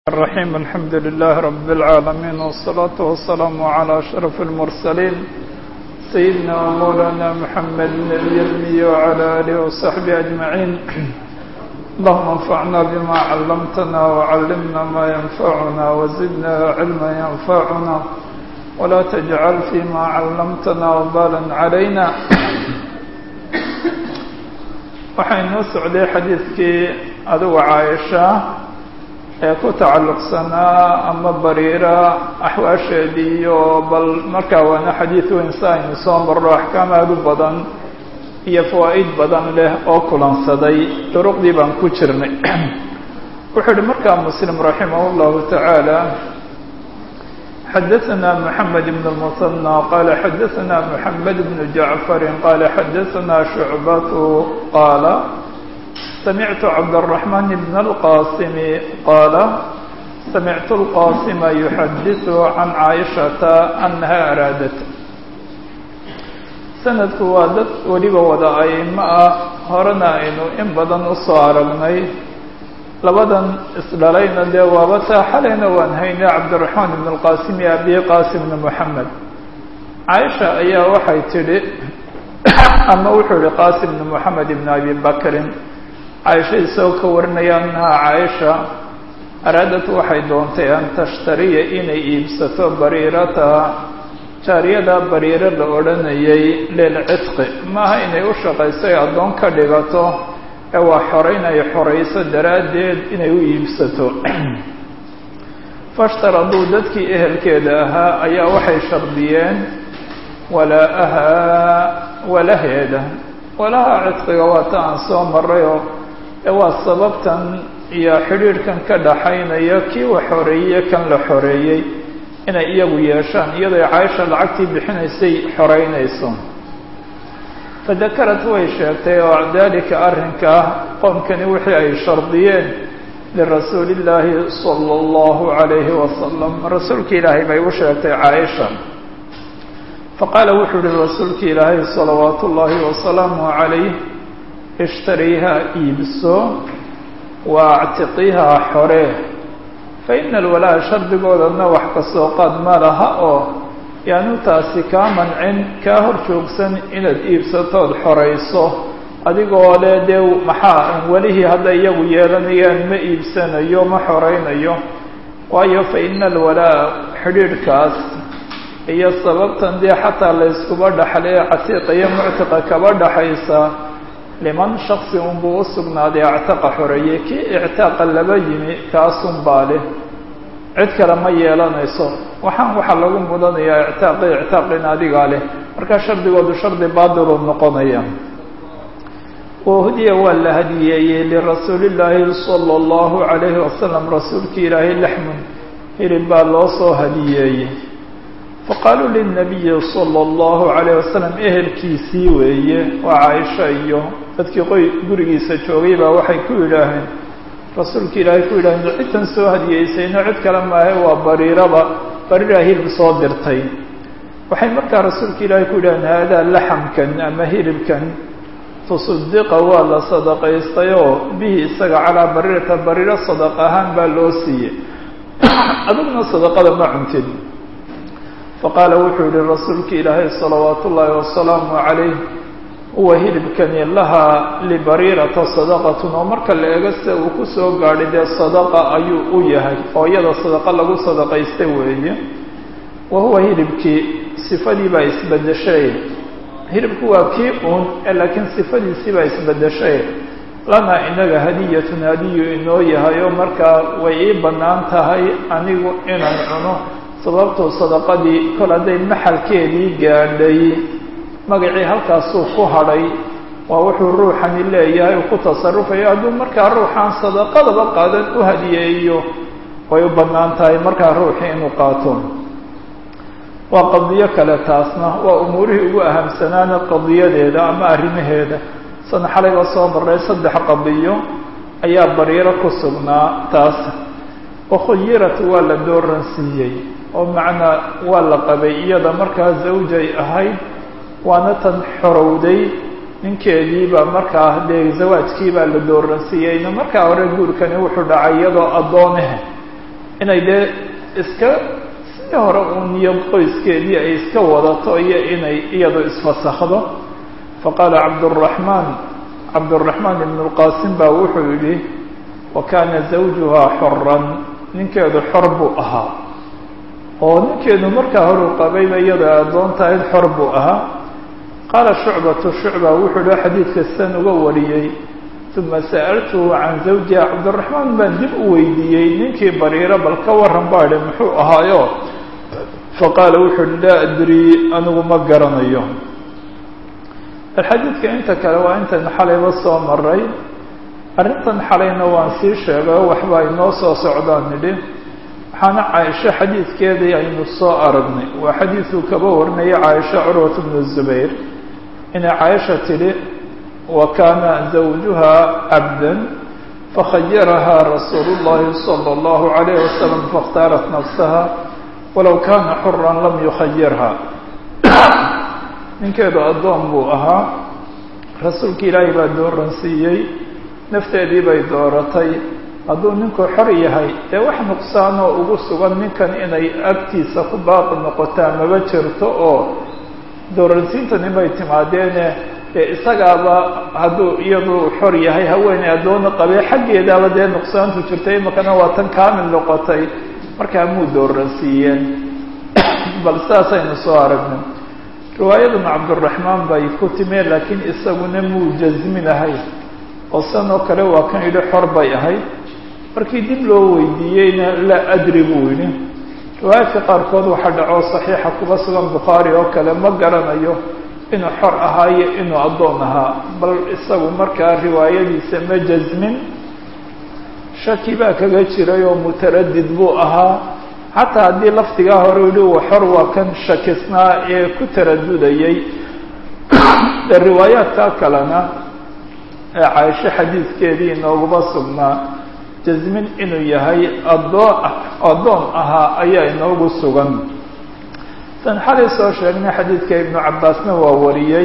الرحيم الحمد لله رب العالمين والصلاة والسلام على أشرف المرسلين سيدنا ومولانا محمد النبي الأمي وعلى آله وصحبه أجمعين اللهم انفعنا بما علمتنا وعلمنا ما ينفعنا وزدنا علما ينفعنا ولا تجعل فيما علمتنا وبالا علينا waxaynoo socday xadiidkii aduga caaisha ee ku tacalluqsanaa ama bariira axwaasheedii iyo bal markaa waana xadiid weyn si aynu soo marro axkaam aada u badan iyo fawaa'id badan leh oo kulansaday duruqdii baan ku jirnay wuxuu uhi markaa muslim raximah اllahu tacaala xadaثna mحamed بن المثنى qala xadaثna mحamed بن جaعفر qala xadaثna شhuعbaة qala samictu cabdالرaحمن بن الqاsim qala samictu الqاsma يxadiث عan caaئشhaةa أnaha araadat sanadku waa dad weliba wada aimo ah horena aynu in badan usoo aragnay labadan isdhalayna dee waaba taa xalayna waan haynay cabdiraxmaan ibn اlqasim iyo abi qasim ibn moxamed caaisha ayaa waxay tidhi ama wuxuu yihi qasim ibn moxamed ibn abi bakrin caaisha isagoo ka warinaya anaha caaisha araadad waxay doontay an tashtariya inay iibsato bariirata jaariyada bariiro la odhanayay lilcidqi maaha inay u shaqayso ay addoon ka dhigato ee waa xoreyn ay xorayso daraaddeed inay u iibsato fashtaraduu dadkii ehelkeeda ahaa ayaa waxay shardiyeen walaa-ahaa walaheeda walaha cidqiga waa ta aan soo marayoo ee waa sababtan iyo xidhiidhkan ka dhaxaynaya kii wa xoreeyey kan la xoreeyey inay iyagu yeeshaan iyadoo caaisha lacagtii bixinaysay xoreynayso fadakarad way sheegtay oo dalika arrinkaa qoomkani wixii ay shardiyeen lirasuuli illaahi sala allahu calayhi wasalam rasuulki ilaahay bay u sheegtay caaisha faqaala wuxuu uhi rasuulki ilaahay salawaatu ullaahi wasalaamu calayh ishtariiha iibso waactiqiha xore fa ina alwalaa shardigoodana wax kasoo qaad ma laha oo yaanu taasi kaa mancin kaa hor joogsan inaad iibsatood xorayso adigoo le dee maxaa welihii hadday iyagu yeelanayaan ma iibsanayo ma xoraynayo waayo fa ina alwalaa xidhiidhkaas iyo sababtan dee xataa layskuba dhaxlay catiiqa iyo muctiqa kaba dhaxaysa liman shaksi unbuu u sugnaaday actaqa xoreeyey kii ictaaqa laba yimi kaasun baa leh cid kale ma yeelanayso waxaan waxaa lagu mudanayaa ictaaqi ictaaqin adigaa leh markaa shardigoodu shardi baadiluu noqonaya wahudiya waa la hadiyeeyey lirasuulillaahi sala allahu calayhi wasalam rasuulki ilaahay laxmun hilib baa loo soo hadiyeeyey faqaaluu lilnabiyi sala allahu calayh wasalam ehelkiisii weeye waa caaisha iyo dadkii qoy gurigiisa joogay baa waxay ku yidhaaheen rasuulka ilaahay ku yidhaaheen cidtan soo hadiyeysayno cid kale maahe waa bariiraba bariiraa hilib soo dirtay waxay markaa rasuulka ilaahay ku yidhaaheen haadaa laxamkan ama hilibkan tusaddiqa waa la sadaqaystay oo bihi isaga calaa bariirata bariiro sadaq ahaan baa loo siiyey adigna sadaqada ma cuntid faqaala wuxuu yihi rasuulka ilaahay salawaatu ullaahi wasalaamu calayh huwa hilibkani lahaa libariirata sadaqatun oo marka la eego sida uu ku soo gaadhay dee sadaqa ayuu u yahay oo iyada sadaqa lagu sadaqaystay weeye wa huwa hilibkii sifadii baa isbedeshay hilibku waa kii uun laakiin sifadiisii baa isbedeshay lanaa inaga hadiyatun hadiyu inoo yahay oo markaa way ii bannaan tahay anigu inaan cuno sababtuu sadaqadii kol hadday maxalkeedii gaadhay magacii halkaasuu ku hadhay waa wuxuu ruuxani leeyahay uu ku tasarufayo hadduu markaa ruuxaan sadaqadaba qaadan u hadiyeeyo way u bannaan tahay markaa ruuxii inuu qaato waa qadiyo kale taasna waa umuurihii ugu ahamsanaana qadiyadeeda ama arrimaheeda sana xalayba soo marray saddex qadiyo ayaa bariiro ku sugnaa taas wakhuyirat waa la dooran siiyey oo macnaa waa la qabay iyada markaa zawjay ahayd waana tan xorowday ninkeediibaa markaa dee zawaajkiibaa la dooransiiyeyna markaa hore guurkani wuxuu dhacay iyadoo addooneh inay dee iska si hore uun iyo qoyskeedii ay iska wadato iyo inay iyadu isfasakhdo faqaala cabduraxmaan cabduraxmaan ibn اlqaasim baa wuxuu yidhi wa kaana zawjuhaa xoran ninkeedu xor buu ahaa oo ninkeedu markaa horuu qabayba iyadoo addoon tahayd xor buu ahaa qaala shucbatu shucba wuxuu yihi xadiidka san uga wariyey uma sa'altuhu can zawjiha cabdiraxmaan baan dib u weydiiyey ninkii bariiro bal ka waran baa idhi muxuu ahaayo faqaala wuxuu uhi laa adrii anigu ma garanayo alxadiidka inta kale waa intan xalayba soo maray arrintan xalayna waan sii sheegay waxba inoo soo socdaan nidhi waxaana caaisho xadiidkeedii aynu soo aragnay waa xadiidkuu kaba warinaya caaisha curwat bnu zubayr inay caaisha tidhi wa kaana zawjuha cabdan fakhayarahaa rasuulu llahi sala allahu calayh wasalam fakhtaarat nafsaha walow kaana xuran lam yukhayirha ninkeedu addoon buu ahaa rasuulka ilaahay baa dooransiiyey nafteedii bay dooratay hadduu ninku xor yahay dee wax nuqsaanoo ugu sugan ninkan inay agtiisa ku baaqi noqotaa maba jirto oo dooransiintani bay timaadeene dee isagaaba hadduu iyadu xor yahay haweeney addoona qabee xaggeedaaba dee nuqsaantu jirtay imakana waa tan kaamil noqotay markaa muu dooransiiyeen bal saasaynu soo aragnay riwaayadan cabduraxmaan bay ku timeen laakiin isaguna muu jasminahay oo san oo kale waa kan yidhi xor bay ahayd markii dib loo weydiiyeyna laa adri buu yidhi riwaayaadka qaarkood waxaa dhacoo saxiixa kuba sugan bukhaari oo kale ma garanayo inuu xor ahaa iyo inuu addoon ahaa bal isagu markaa riwaayadiisa ma jasmin shaki baa kaga jiray oo mutaradid buu ahaa xataa haddii lafdigaa hore yihi uu xor waa kan shakisnaa ee ku taradudayay de riwaayaadkaa kalena ee caaisho xadiidkeedii inooguma sugnaa jasmin inuu yahay addoon addoon ahaa ayaa inoogu sugan san xalay soo sheegnay xadiidka ibnu cabbaasna waa wariyey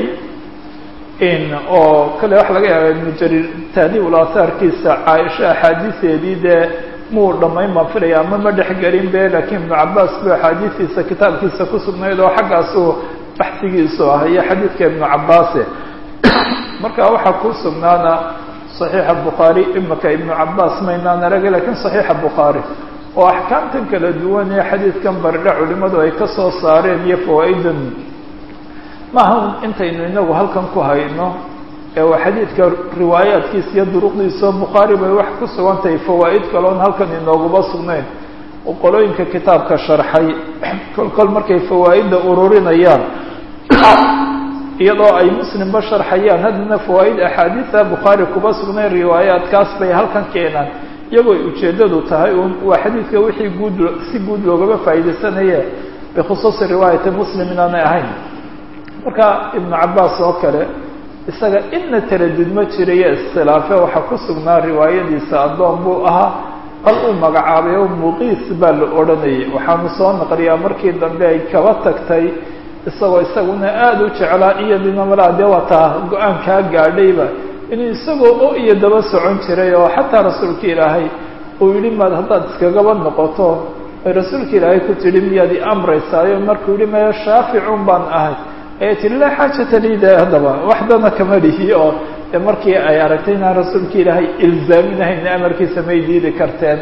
in oo kale waxa laga yaaba ibnu jariir taadiibul aahaarkiisa caaisho axaadiiseedii dee muu dhammayn baan filaya ama ma dhexgelin be laakiin ibnu cabbaas bu axaadiistiisa kitaabkiisa ku sugnayd oo xaggaasuu baxsigiisu ah iyo xadiidka ibnu cabbaase marka waxaa ku sugnaana صaxiixa bukhaari imaka ibnu cabbaas maynaan aragay lakiin صaxiixa bukhaari oo axkaamtan kala duwan ee xadiidkan baridha culimadu ay ka soo saareen iyo fawaa'idan maaha intaynu inagu halkan ku hayno ee waa xadiidka riwaayaadkiisa iyo duruqdiisa bukhaari bay wax ku sugan tahay fawaa'id kaloon halkan inooguma sugnayn oo qolooyinka kitaabka sharxay kol kol markay fawaa'idda ururinayaan iyadoo ay muslimba sharxayaan haddana fawaa'id axaadiida bukhaari kuba sugnayn riwaayaadkaas bay halkan keenaan iyagoo ujeeddadu tahay un waa xadiidka wixii guud si guud loogama faa'iidaysanaye bikhusuusi riwaayati muslim inaanay ahayn marka ibnu cabbaas oo kale isaga inna taradud ma jirayo iskhilaafe waxaa ku sugnaa riwaayadiisa addoon buu ahaa bal uu magacaabay oo muqiis baa la odhanayay waxaanu soo naqliyaa markii dambe ay kaba tagtay isagoo isaguna aada u jeclaa iyadina malaa dee waa taa go-aan kaa gaadhayba inuu isagoo o iyo daba socon jiray oo xataa rasuulka ilaahay uu yidhi maad haddaad iskagaba noqoto ay rasuulka ilaahay ku tidhi miyaad i amraysaayo markuu yihi maya shaaficun baan ahay ayay tihi laa xaajata liida haddaba waxdana kama dhihi oo de markii ay aragtay inaan rasuulka ilaahay ilzaaminahayna amarkiisa may diidi karteen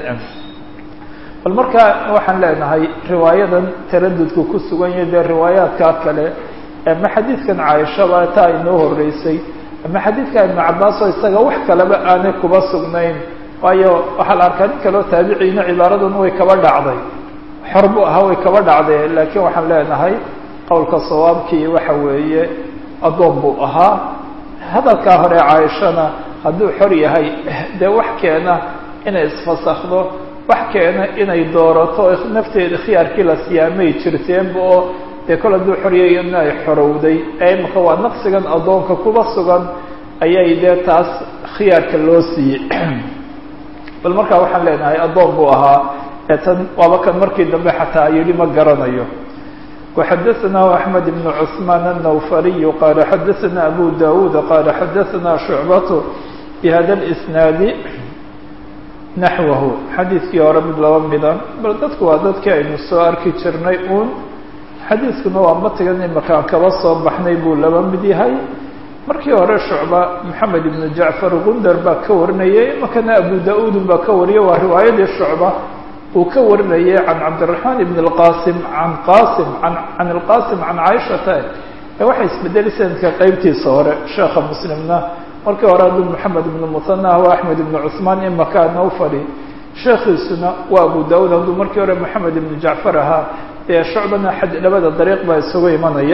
bal marka waxaan leenahay riwaayadan taradudku ku sugan yahay dee riwaayaadkaa kale ama xadiidkan caaishaba taa inoo horeysay ama xadiidka ibnu cabbaas oo isaga wax kaleba aanay kuba sugnayn waayo waxaa la arkaa nin kaleo taabiciina cibaaradan way kaba dhacday xor buu ahaa way kaba dhacday laakiin waxaan leenahay qowlka sawaabkii waxa weeye addoon buu ahaa hadalkaa hore caaishana hadduu xor yahay dee wax keena inay isfasakdo wax keena inay doorato nafteeda khiyaarkii la siyaamay jirteenba oo dee kol hadduu xoryayana ay xorowday ee imaka waa naqsigan addoonka kuba sugan ayay dee taas khiyaarka loo siiyey bal markaa waxaan leenahay addoon buu ahaa ee tan waaba kan markii dambe xataa yidhi ma garanayo وxadثna أحمد بن عثمان النوفري qال xadثna أbو داود qال xadثna شعبة بhda الإسناaد naxwahu xadiidkii hore mid laba mida bal dadku waa dadkii aynu soo arki jirnay uun xadiidkuna waa matigan imakaan kaba soo baxnay buu laba mid yahay markii hore shucba maxamed ibnu jacfar gundar baa ka warinayay imakana abu da-uudun baa ka wariyay waa riwaayadii shucba uu ka warinayay can cabdiraxmaan ibn اlqasim can qasim can ilqasim can caaishata ee waxay isbedelay sanadka qeybtiisa hore sheekha muslimna markii hore aduu maxamed ibnu muhana waa axmed ibnu cuثmaan imakaana u fadhi sheekhiisuna waa abu da-uud hadduu markii hore maxamed ibnu jacfar ahaa ee shucbana labada dariiq baa isugu imanaya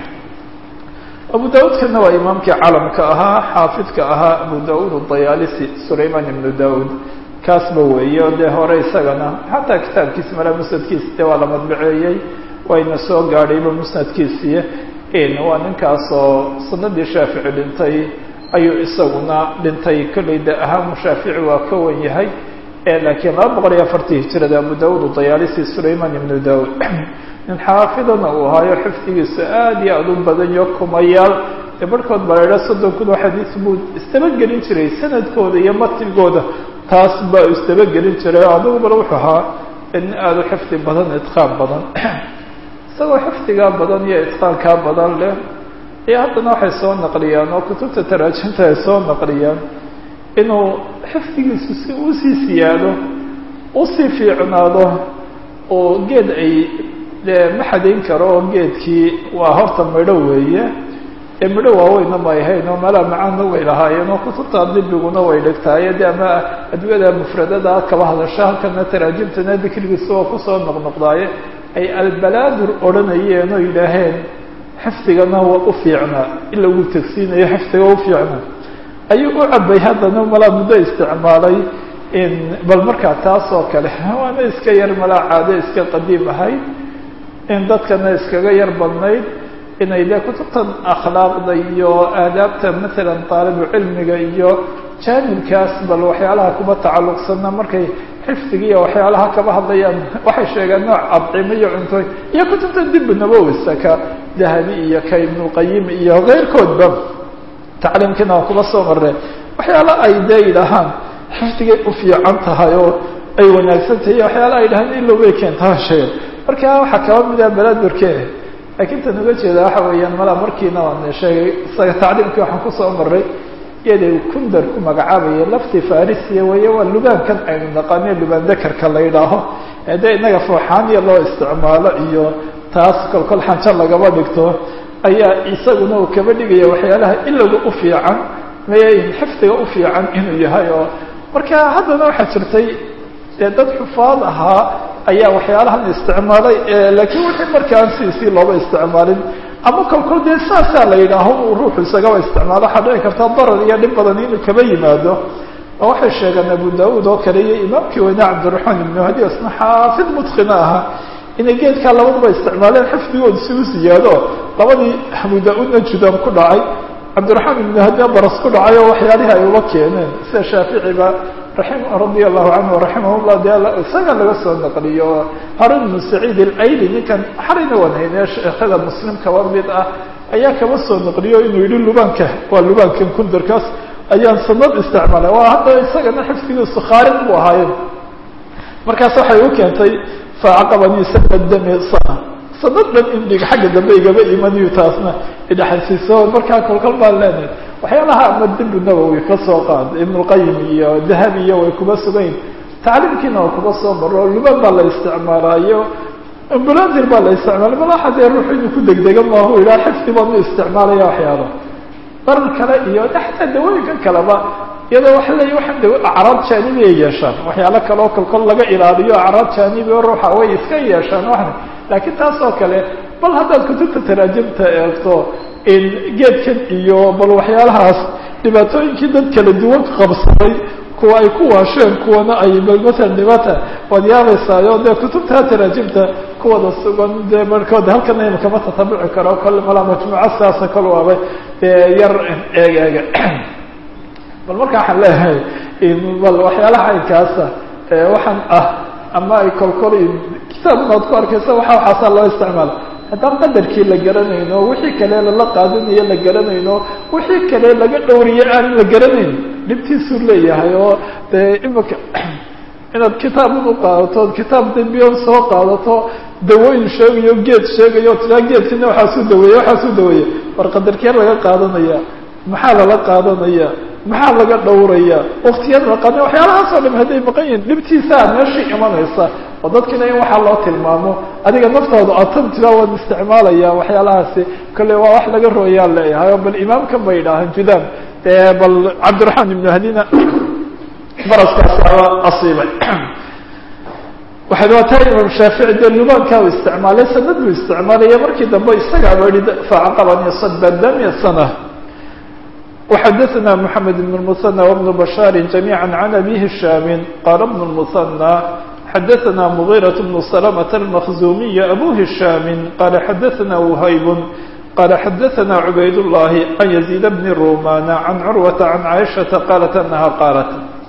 abu da-uudkana waa imaamkii calamka ahaa xaafidka ahaa abu da-uud dayaalisi sulayman ibnu da-uud kaasba weeye o dee hore isagana xataa kitaabkiisa mala musnadkiisa dee waa la madbaceeyey wayna soo gaadhayba musnadkiisiiy waa ninkaasoo sanadii shaafici dhintay ayuu isaguna dhintay kollay de ahaamu shaafici waa ka wan yahay laakiin laba boqol iyo afartii hijirada abu da-uud dayaalisi sulayman ibnu da-uud nin xaafidana uu ahaayo xifdigiisa aada iyo aada u badan yo kumayaal ee barhkood baa la idhaha soddon kun oo xadiis buu isdabagelin jiray sanadkooda iyo matigooda taas baa isdabagelin jiray adugu bal wuxuu ahaa nin aada u xifdi badan itqaan badan isagoo xifdigaa badan iyo itqaankaa badan leh iyo haddana waxay soo naqliyaan oo kutubta taraajinta ay soo naqliyaan inuu xifdigiisu si usii siyaado usii fiicnaado oo geed ay dee ma xadayn karo oo geedkii waa horta midho weeye ee midho waaweyna ma ahayn oo meelaha macaanna way lahaayeen oo kutubta dibiguna way dhigtaaye de ama adwiyada mufradada kaba hadasha halkana taraajimtana dikrigiisa oo kusoo noqnoqdaaye ay albalaadur odhanayeen oo yidhaaheen xifdigana waa u fiicnaa in lagu tegsiinayo xifdiga u fiicnaa ayuu u cabay haddana malaa muddo isticmaalay bal markaa taas oo kale waana iska yar malaa caado iska qadiim ahayd in dadkana iskaga yar badnayd inay dee kutubtan akhlaaqda iyo aadaabta matalan taalibu cilmiga iyo jaanibkaas bal waxyaalaha kuma tacalluqsana markay xifdiga iyo waxyaalaha kaba hadlayaan waxay sheegeen nooc adcimo iyo cuntooy iyo kutubta dibu nabowisa ka dahabi iyo ka ibnulqayim iyo keyrkoodba tacliimkiina waa kuba soo marre waxyaala ay dee yidhaahaan xifdigay u fiican tahay oo ay wanaagsan tahay iyo waxyaala ay dhahaan ilowbay keentaa sheegen marka waxaa kaba mida balaadurke laakiin tan uga jeeda waxa weeyaan malaa markiina waan sheegay isaga tacliimkii waxaan kusoo maray iyaday kundar ku magacaabaya lafti farisiya weeye waa lubaankan aynu naqaane lubaan dakarka la yidhaaho de inaga fooxaaniya loo isticmaalo iyo taas kolkol xanjo lagaba dhigto ayaa isaguna uu kaba dhigaya waxyaalaha ilowga u fiican may xifdiga u fiican inuu yahay oo marka haddana waxaa jirtay dee dad xufaad ahaa ayaa waxyaalahan isticmaalay laakiin wixii markaan siisii looba isticmaalin ama kolkol dee saasaa la yidhaaho uu ruuxu isagaba isticmaalo waxaa dhici karta darar iyo dhib badan inuu kaba yimaado oo waxay sheegeen abu da-uud oo kale iyo imaamkii weyne cabdiraxmaan ibnu hadi isna xaafid mudkina ahaa inay geedkaa labaduba isticmaaleen xifdigooda si u siyaado labadii abu da-uudna judaan ku dhacay cabdiraxmaan ibnu hadina baras ku dhacay oo waxyaalihii ay uba keeneen sida shaaficiba raim radia allahu canhu raximah llah de isaga laga soo naqliyo harun ibnu saciid alayli ninkan xarayna wanhayne sheekhada muslim kaba mid ah ayaa kaba soo naqliyo inuu yihi lubaanka waa lubaankan kundarkaas ayaan sanad isticmaalay waa hadda isagana xifdigiisu khaarid bu ahaayen markaas waxay u keentay faacaqabanii sanad dami sana sanad dhan in dhig xagga dambe igaba imaniyo taasna idhaxasiiso markaa kolkol baan leenahay waxyaalaha ama dibu nawowi ka soo qaad ibnulqayim iyo dahabi iyo way kuba sugayn tacliimkiina waa kuba soo maro luban baa la isticmaalaayo ambuladir baa la isticmaalay malaxa dee ruuxu inuu ku degdega maahu yidhaha xifdi baan u isticmaalaya waxyaala darar kale iyo xataa dawooyinkan kaleba iyadoo waxa leeya waxaan daw acraab jaanibi ay yeeshaan waxyaalo kale oo kolkol laga ilaaliyo acraab jaanibi oo ruuxa way iska yeeshaan waxna laakiin taas oo kale bal haddaad kutubta taraajimta eegto geedkan iyo bal waxyaalahaas dhibaatooyinkii dad kala duwan qabsaday kuwa ay ku waasheen kuwana ay bal masalan dhibaata waad yaabaysaayo dee kutubta taraajimta kuwada sugan dee barhkood halkana ima kama tatabici karo kol malaa majmuuco sidaasa kol waaba dee yar eeg eega bal marka waxaan leeyahay bal waxyaalaha aynkaasa waxaan ah ama ay kolkol kitaabna ad ku arkaysa waxa waxaasaa loo isticmaala haddaan qadarkii la garanayno wixii kale lala qaadanayo la garanayno wixii kale laga dhowriye aan la garanayn dhibtiisuu leeyahay oo dee imika inaad kitaabun u qaadato kitaab dembiyon soo qaadato dawooyin sheegayo geed sheegayo tiraa geedkina waxaasuu daweeye waxaasuu daweeye war qadarkee laga qaadanaya maxaa lala qaadanaya maxaa laga dhowraya waktiyada la qaadana waxyaalahaasoo dham hadday maqan yihin dhibtiisaa meeshii imanaysa oo dadkiina in waxaa loo tilmaamo adiga naftooda atan tiraa waan isticmaalaya waxyaalahaasi kale waa wax laga rooyaa leeyahay oo bal imaamkan bay idhaahaan judaan dee bal cabdiraxmaan ibnu hadina baraskaasi aba asiibay waxay waataa imaam shaafici dee lubaankaa u isticmaalay sanad buu isticmaalaya markii dambe isagaaba yihi facaqabani sadba damya sana وxadثna محamed بن المثنى وبن بشhاr جميعا عن أbي هiشhاm qال بن المثنى xadثna مغيرة بن سلمة المخزومي أbو هiشhاm qال xadثna وhyb qال xadثna عbayd اللhi عن يزيد بن رومان عن cروة عن عائشhaةa qالت أنha qاaلت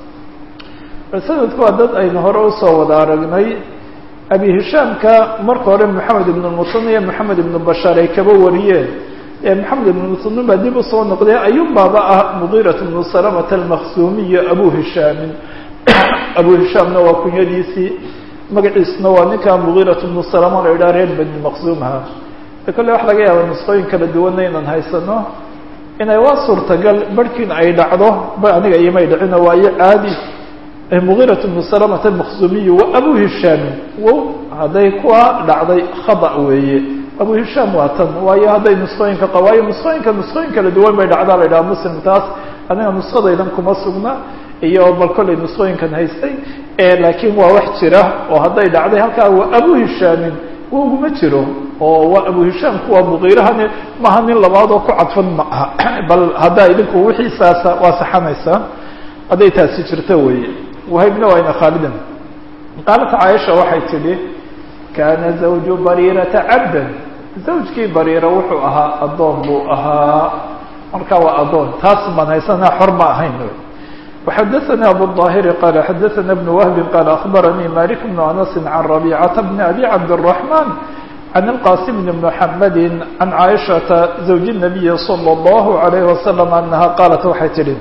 sanadku waa dad aynu hore usoo wada aragnay abi هiشhaamka marka hore محamed بن المثنى iyo محamed بن بشhاr ay kaba wariyeen maxamed ibn muslim baa dib usoo noqday ayub baaba ah mugiirat bnu salamata almaksuumiya abu hishaamin abu hishaamna waa kunyadiisii magaciisuna waa ninkaa mugiirat bnu salama la idhaha reer bani maqsuumha de kolle waxa laga yaaba nusqooyin kala duwanna inaan haysano inay waa suurtagal barhkiin ay dhacdo ba aniga imay dhicino waayo caadi mugiirat bnu salamata almaksuumiya wa abu hishaamin wow hadday kuwa dhacday khada weeye abu hishaam waa tan waayo hadday nusqooyinka qawaayo nusqooyinka nusqooyin kala duwan bay dhacdaa la yidhaha muslim taas aniga nusqadaydan kuma sugna iyo bal kollay nusqooyinkan haystay laakiin waa wax jira oo hadday dhacday halkaa waa abu hishaamin uguma jiro oo waa abu hishaamku waa mugiirahani maaha nin labaad oo ku cadfan ma aha bal haddaa idinku wixiisaasa waa saxanaysaa hadday taasi jirto weeye wahaybna waa ina khaalidan qaalat caaisha waxay tidhi kaana zawju bariirata cabdan zawjkii bariira wuxuu ahaa addoon buu ahaa marka waa addoon taas baan haysanaa xor ma ahayn وxadaثna abu الظاhiri qala xadaثna بن wهbi qala aخbaranii malik بن anas can رabيcaةa bn abi cabdالرaحman can الqasim bn mحamedi can caaishaةa zawji النabiyi slى الlahu عalayه wasalam anaha qaalat waxay tidhi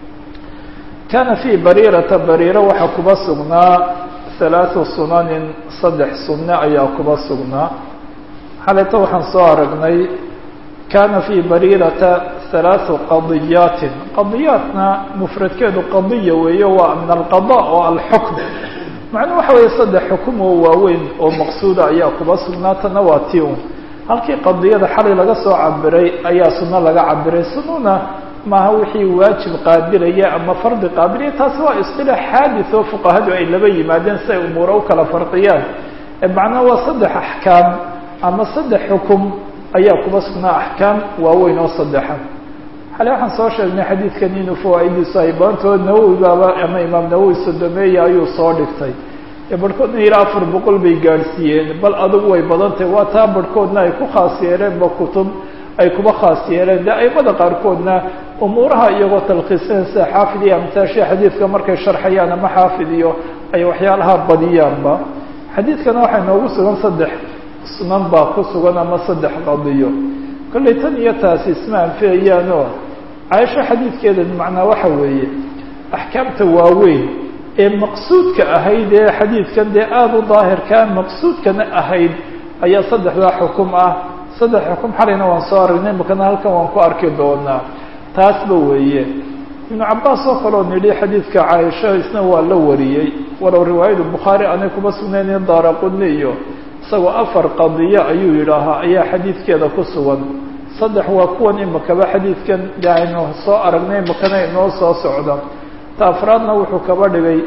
kana fii bariirata bariira waxaa kuba sugnaa ثaلaaثu sunanin saddex sunne ayaa kuba sugnaa xalayta waxaan soo aragnay kana fii bariirata ثaلaaثu qadiyaatin qadiyaatna mufradkeedu qadiya weeye waa min alqaضاء oo alxukm macnuu waxa weeye saddex xukum oo waaweyn oo maqsuuda ayaa kuba sugnaatana waa ti un halkii qadiyada xalay laga soo cabiray ayaa suno laga cabiray sununa maaha wixii waajib qaabilaya ama fardi qaabilaya taasi waa isilaax xaadis oo fuqahadu ay laba yimaadeen si ay umuura u kala farqiyaan macnaa waa saddex axkaam ama saddex xukum ayaa kuba sugnaa axkaam waaweyn oo saddexa xale waxaan soo sheegnay xadiidkan inuu fawaa'idiisu ay badantood nawowi baaba ama imaam nawowi sodomeeya ayuu soo dhigtay barhkoodna ilaa afar boqol bay gaadhsiiyeen bal adugu way badantahy waa taa barhkoodna ay ku khaas yeeleenba kutub ay kuba khaas yeeleen de aimada qaarkoodna umuuraha iyagoo talkhiiseen sida xaafid iyo amtaashia xadiidka markay sharxayaan ama xaafid iyo ay waxyaalaha badiyaanba xadiidkana waxay noogu sugan saddex sunan baa ku sugan ama saddex qadiyo kollay tan iyo taasi isma anfiyayaanoo caaisho xadiidkeeda macnaa waxa weeye axkaamta waaweyn ee maqsuudka ahayd ee xadiidkan dee aada u daahirkaa maqsuudkana ahayd ayaa saddexdaa xukum ah saddex xukum xalayna waan soo aragnay makana halkan waan ku arki doonaa taasba weeye ibnu cabaas oo kaleo nidhi xadiidka caaisha isna waa la wariyey walow riwaayada bukhaari aanay kuma sugnaynin daaraqudni iyo isagoo afar qadiyo ayuu yidhaahaa ayaa xadiidkeeda ku sugan saddex waa kuwan imakaba xadiidkan de aynu soo aragnay makana inoo soo socda ta afraadna wuxuu kaba dhigay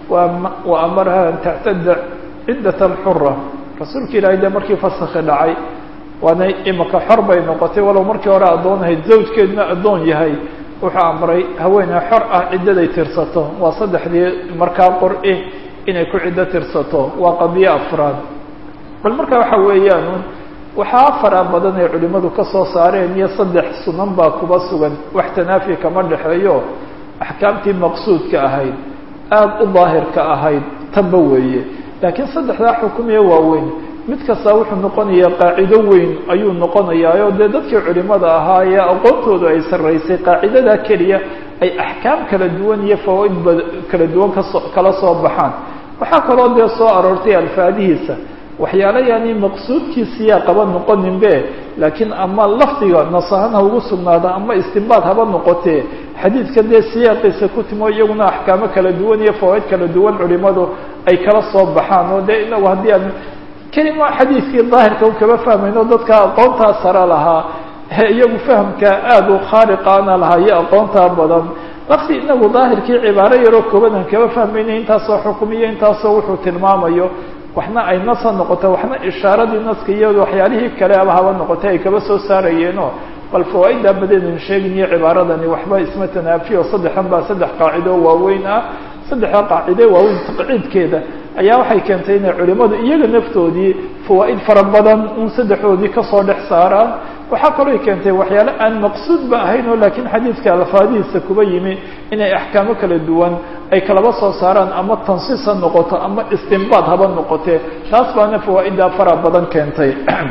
wa amaraha an tactada ciddat alxura rasuulka ilaahay dee markii fasakhi dhacay waana imaka xor bay noqotay walow markii hore addoon ahayd zawjkeeduna addoon yahay wuxuu amray haweeney xor ah ciddaday tirsato waa saddexdii markaa qor-i inay ku ciddo tirsato waa qadiyo afraad bal marka waxa weeyaan waxaa fara badan ay culimmadu ka soo saareen iyo saddex sunan baa kuba sugan wax tanaafi kama dhexeeyo axkaamtii maqsuudka ahayd aada u daahirka ahayd tanba weeye laakiin saddexdaa xukumiya waaweyn mid kastaa wuxuu noqonayaa qaacido weyn ayuu noqonayaa oo dee dadkii culimada ahaa ee aqoontoodu ay sarraysay qaacidadaa keliya ay axkaam kala duwan iyo fawaaid ba kala duwan kasoo kala soo baxaan waxaa kaloo dee soo aroortay alfaadihiisa waxyaala yani maqsuudkiisiyaa qaba noqonin be laakiin ama lafdiga nasahan ha ugu sugnaada ama istinbaad haba noqotee xadiidka dee siyaaqiisa ku timo iyaguna axkaamo kala duwan iyo fawaaid kala duwan culimadu ay kala soo baxaan oo dee inagu haddii aan kelima xadiidkii daahirka kaba fahmayno dadka aqoontaa sare lahaa iyagu fahamka aada u khaaliqaana lahaa iyo aqoontaa badan lafti inagu daahirkii cibaaro yaroo kooban aan kaba fahmayna intaasoo xukumiyo intaasoo wuxuu tilmaamayo waxna ay nasa noqoto waxna ishaaradii naska iyo waxyaalihii kale aba haba noqotay ay kaba soo saarayeeno bal fawaaiddaa badeedan sheegin iyo cibaaradani waxba isma tanaafiyo saddexdan baa saddex qaacido waaweyn ah saddexda qaacide waaweyn taqciidkeeda ayaa waxay keentay inay culimadu iyaga naftoodii fawaaid fara badan un saddexdoodii kasoo dhex saaraan waxaa kaloo keentay waxyaale aan maqsuudba ahayn oo laakiin xadiidka alfaadihiisa kuba yimi inay axkaamo kala duwan ay kalaba soo saaraan ama tansiis ha noqoto ama istinbaad haba noqotee taas baana fawaaiddaa fara badan keentay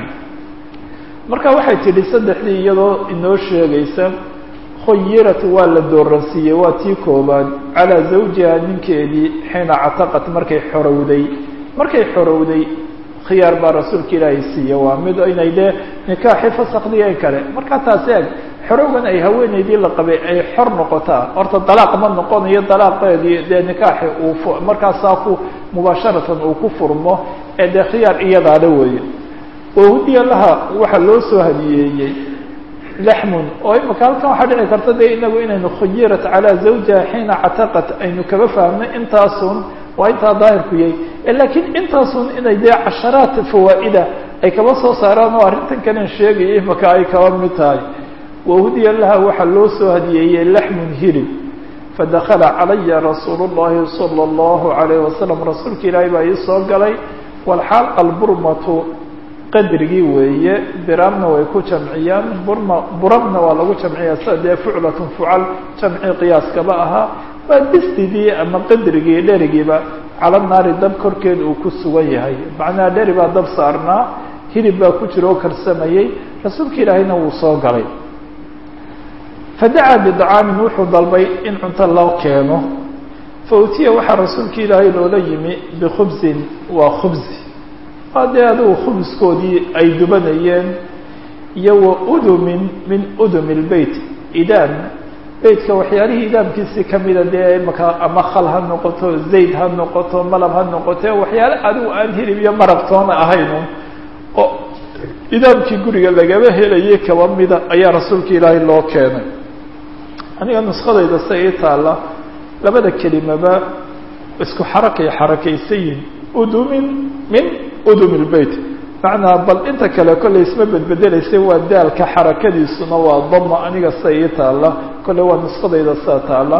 marka waxay tidhi saddexdii iyadoo inoo sheegaysa khuyirat waa la dooransiiyey waa tii koobaad calaa zawjiha ninkeedii xiina cataqat markay xorowday markay xorowday khiyaar baa rasuulka ilaahay siiye waa mid inay dee nikaaxi fasakdiya kale markaa taasi eg xorowgan ay haweeneydii la qabay ay xor noqotaa horta dalaaq ma noqonayo dalaaqeedii dee nikaaxi uu markaasaa ku mubaasharatan uu ku furmo ee dee khiyaar iyadaale weeye wahudiya laha waxaa loo soo hadiyeeyey laxmun oo imaka halkan waxaa dhici karta dee inagu inaynu khuyirat calaa zawjiha xiina cataqat aynu kaba fahmnay intaasun waa intaa daahirku yahay laakiin intaasun inay dee casharaat fawaa'ida ay kaba soo saaraan oo arrintan kalen sheegaya imaka ay kaba mid tahay wahudiya laha waxaa loo soo hadiyeeyey laxmun hilib fadakala calaya rasuulu llahi sala allahu alayh wasalam rasuulka ilaahay baa ii soo galay walxaal alburmatu qadrigii weeye biraamna way ku jamciyaan burma buramna waa lagu jamciyaa sida dee fuclatun fucal jamci qiyaaskaba ahaa waa distidii ama qadrigii dherigiiba cala naari dab korkeed uu ku sugan yahay macnaha dheri baa dab saarnaa hilib baa ku jira oo karsamayey rasuulka ilaahayna wuu soo galay fadacaa bidacaamin wuxuu dalbay in cunto loo keeno fa utiya waxaa rasuulka ilaahay loola yimi bikhubsin waa khubsi waa dee adigu khubskoodii ay dubanayeen iyo wa udumin min udumi lbeyt idaan beytka waxyaalihii idaamkiisii kamida dee imaka ama khal ha noqoto zayd ha noqoto malab ha noqote waxyaale adigu aan hilib iyo marabtoona ahaynu oo idaamkii guriga lagaba helayay kaba mida ayaa rasuulka ilaahay loo keenay aniga nuskadayda se ii taalla labada kelimaba isku xarakay xarakaysayin udumin min udum lbeyt macnaa bal inta kale kollay isma bedbedelaysay waa daalka xarakadiisuna waa dama aniga sida ii taalla kolley waa nuskadayda sida taalla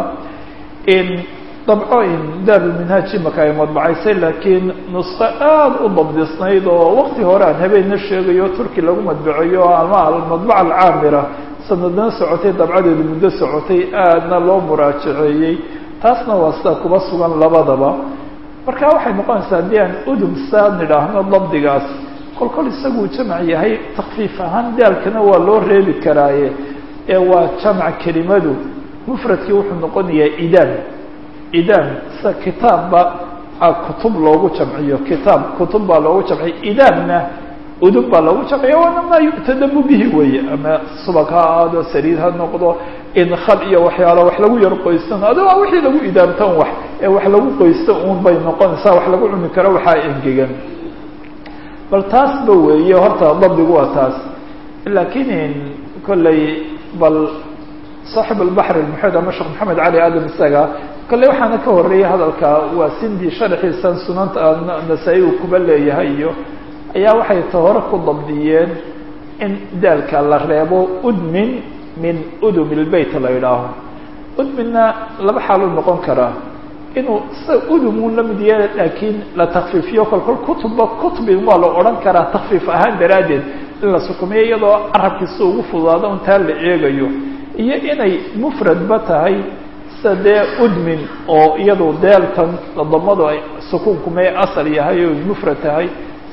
dabco in daarulminhaaj imaka ay madbacaysay laakiin nusko aada u dabdisnayd oo wakti hore aan habeenna sheegayo turki lagu madbaceeyo ama almadbaca alcaamira sanadna socotay dabcadeedu muddo socotay aadna loo muraajaceeyey taasna waa sida kuba sugan labadaba marka waxay noqonaysaa haddii aan udum saa nidhaahno dabdigaas kol kol isaguu jamac yahay takfiif ahaan daalkana waa loo reebi karaaye ee waa jamac kelimadu mufradkii wuxuu noqonayaa idaam idaam sida kitaabba kutub loogu jamciyo kitaab kutub baa loogu jamciyo idaamna udub baa loogu jamciyo waana maa yu'tadamu bihi weeye ama subag ha ahaado saliid ha noqdo inkhal iyo waxyaalo wax lagu yar qoystan ado waa wixii lagu idaamtan wax ee wax lagu qoysto uun bay noqonaysaa wax lagu cuni karo waxaa engegan bal taasba weeye horta dabdigu waa taas laakiin kolley bal saaxib albaxr almuxid ama sheekh maxamed cali aadam isaga kolley waxaana ka horeeyay hadalka waa sindi sharxiisan sunanta nasaa-i uu kuba leeyahay iyo ayaa waxay ta hore ku dabdiyeen in daalka la reebo udmin min udum lbeyt la yidhaaho udminna laba xaaluu noqon karaa inuu sida udumun la mid yahay laakiin la takfiifiyo kolkol kutubba kutubin waa la odhan karaa takfiif ahaan daraaddeed in la sukumiyo iyadoo carabkiisa ugu fududaado un taa la eegayo iyo inay mufradba tahay sida dee udmin oo iyadu deelkan ladamadu ay sukuunku may asal yahay oo mufrad tahay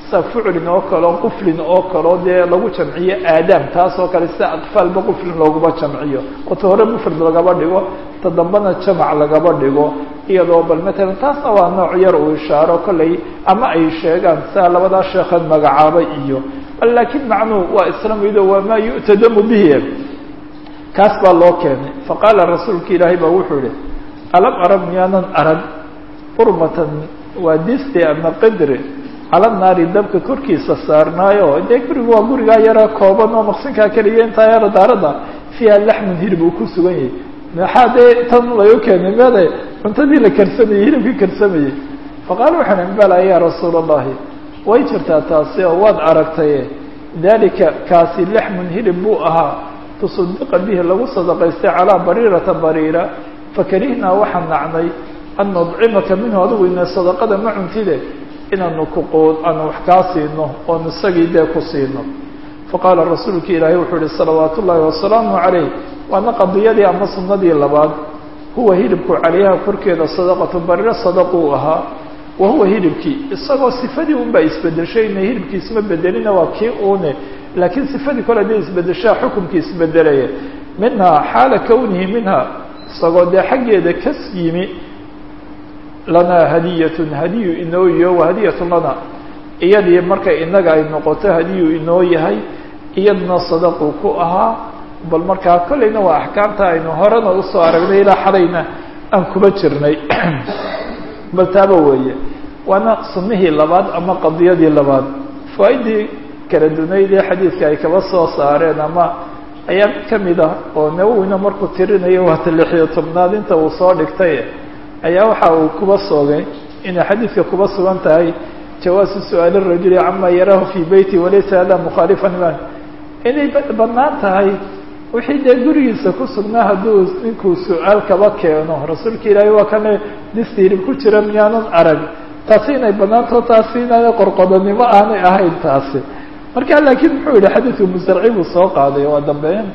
sida fuclin oo kaleo quflin oo kaleo dee lagu jamciyo aadaam taas oo kale sida atfaalba quflin looguma jamciyo oo ta hore mufrad lagaba dhigo ta dambena jamac lagaba dhigo iyadoo bal matalan taasna waa nooc yar uu ishaaro kolley ama ay sheegaan sida labadaa sheekhan magacaabay iyo laakiin macnuhu waa isla mido waa maa yu'tadamu bihi kaas baa loo keenay faqaala rasuulka ilaahay baa wuxuu yihi alam arag miyaanan arag urmatan waa disti ama qadre cala naari dabka korkiisa saarnaayo dee gurigu waa gurigaa yara kooban oo maqsinkaa keliya intaa yara daaradda fiiha laxmun hilib uu ku sugan yahay maxaa dee tan lagu keenay meede cuntadii la karsamayey hilibkii karsamayey faqaala waxaan ihi bala ya rasuula allahi way jirtaa taasi oo waad aragtaye dalika kaasi laxmun hilib buu ahaa tusadiqa bihi lagu sadaqaystay calaa bariirata bariira fakarihnaa waxaan nacnay an nudcimaka minhu adigu ina sadaqada ma cuntide inaanu kuqood aanu wax kaa siino oon isagii dee ku siino faqaala rasuulka ilaahay wuxuu ihi salawaat ullaahi wasalaamu calayh waana qadiyadii ama sunnadii labaad huwa hilibku calayha korkeeda sadaqatu bariiro sadaquu ahaa wa huwa hilibkii isagoo sifadii un baa isbedeshay ina hilibkii isma bedelina waa kii uune laakiin sifadii kole hadday isbedeshaa xukumkii isbedelaya minhaa xaala kownihi minha isagoo dee xaggeeda kas yimi lanaa hadiyatun hadiyu inoo iyo wa hadiyatun lana iyadii markay inaga ay noqoto hadiyu inoo yahay iyadna sadaquu ku ahaa bal markaa kolleyna waa axkaamta aynu horena usoo aragnay ilaa xalayna aan kuba jirnay bal taaba weeye waana sunnihii labaad ama qadiyadii labaad fawaaidii kala dunayd ee xadiidka ay kaba soo saareen ama ayaa mid kamid ah oo nawowina markuu tirinayo waata lixiyo tobnaad inta uu soo dhigtay ayaa waxa uu kuba soogay inay xadiidka kuba sugan tahay jawaasu su-aali rajuli cama yaraahu fii beyti walaysa hada mukhaalifan iman inay banaan tahay wixii dee gurigiisa ku sugnaa hadduu ninkuu su-aal kaba keeno rasuulka ilaahay waa kane distiirib ku jira miyaanan arag taasi inay banaanto taasi inaan qorqodonimo aanay ahayn taasi marka laakiin muxuu yihi xadiidku mustarci buu soo qaaday waa dambeeyan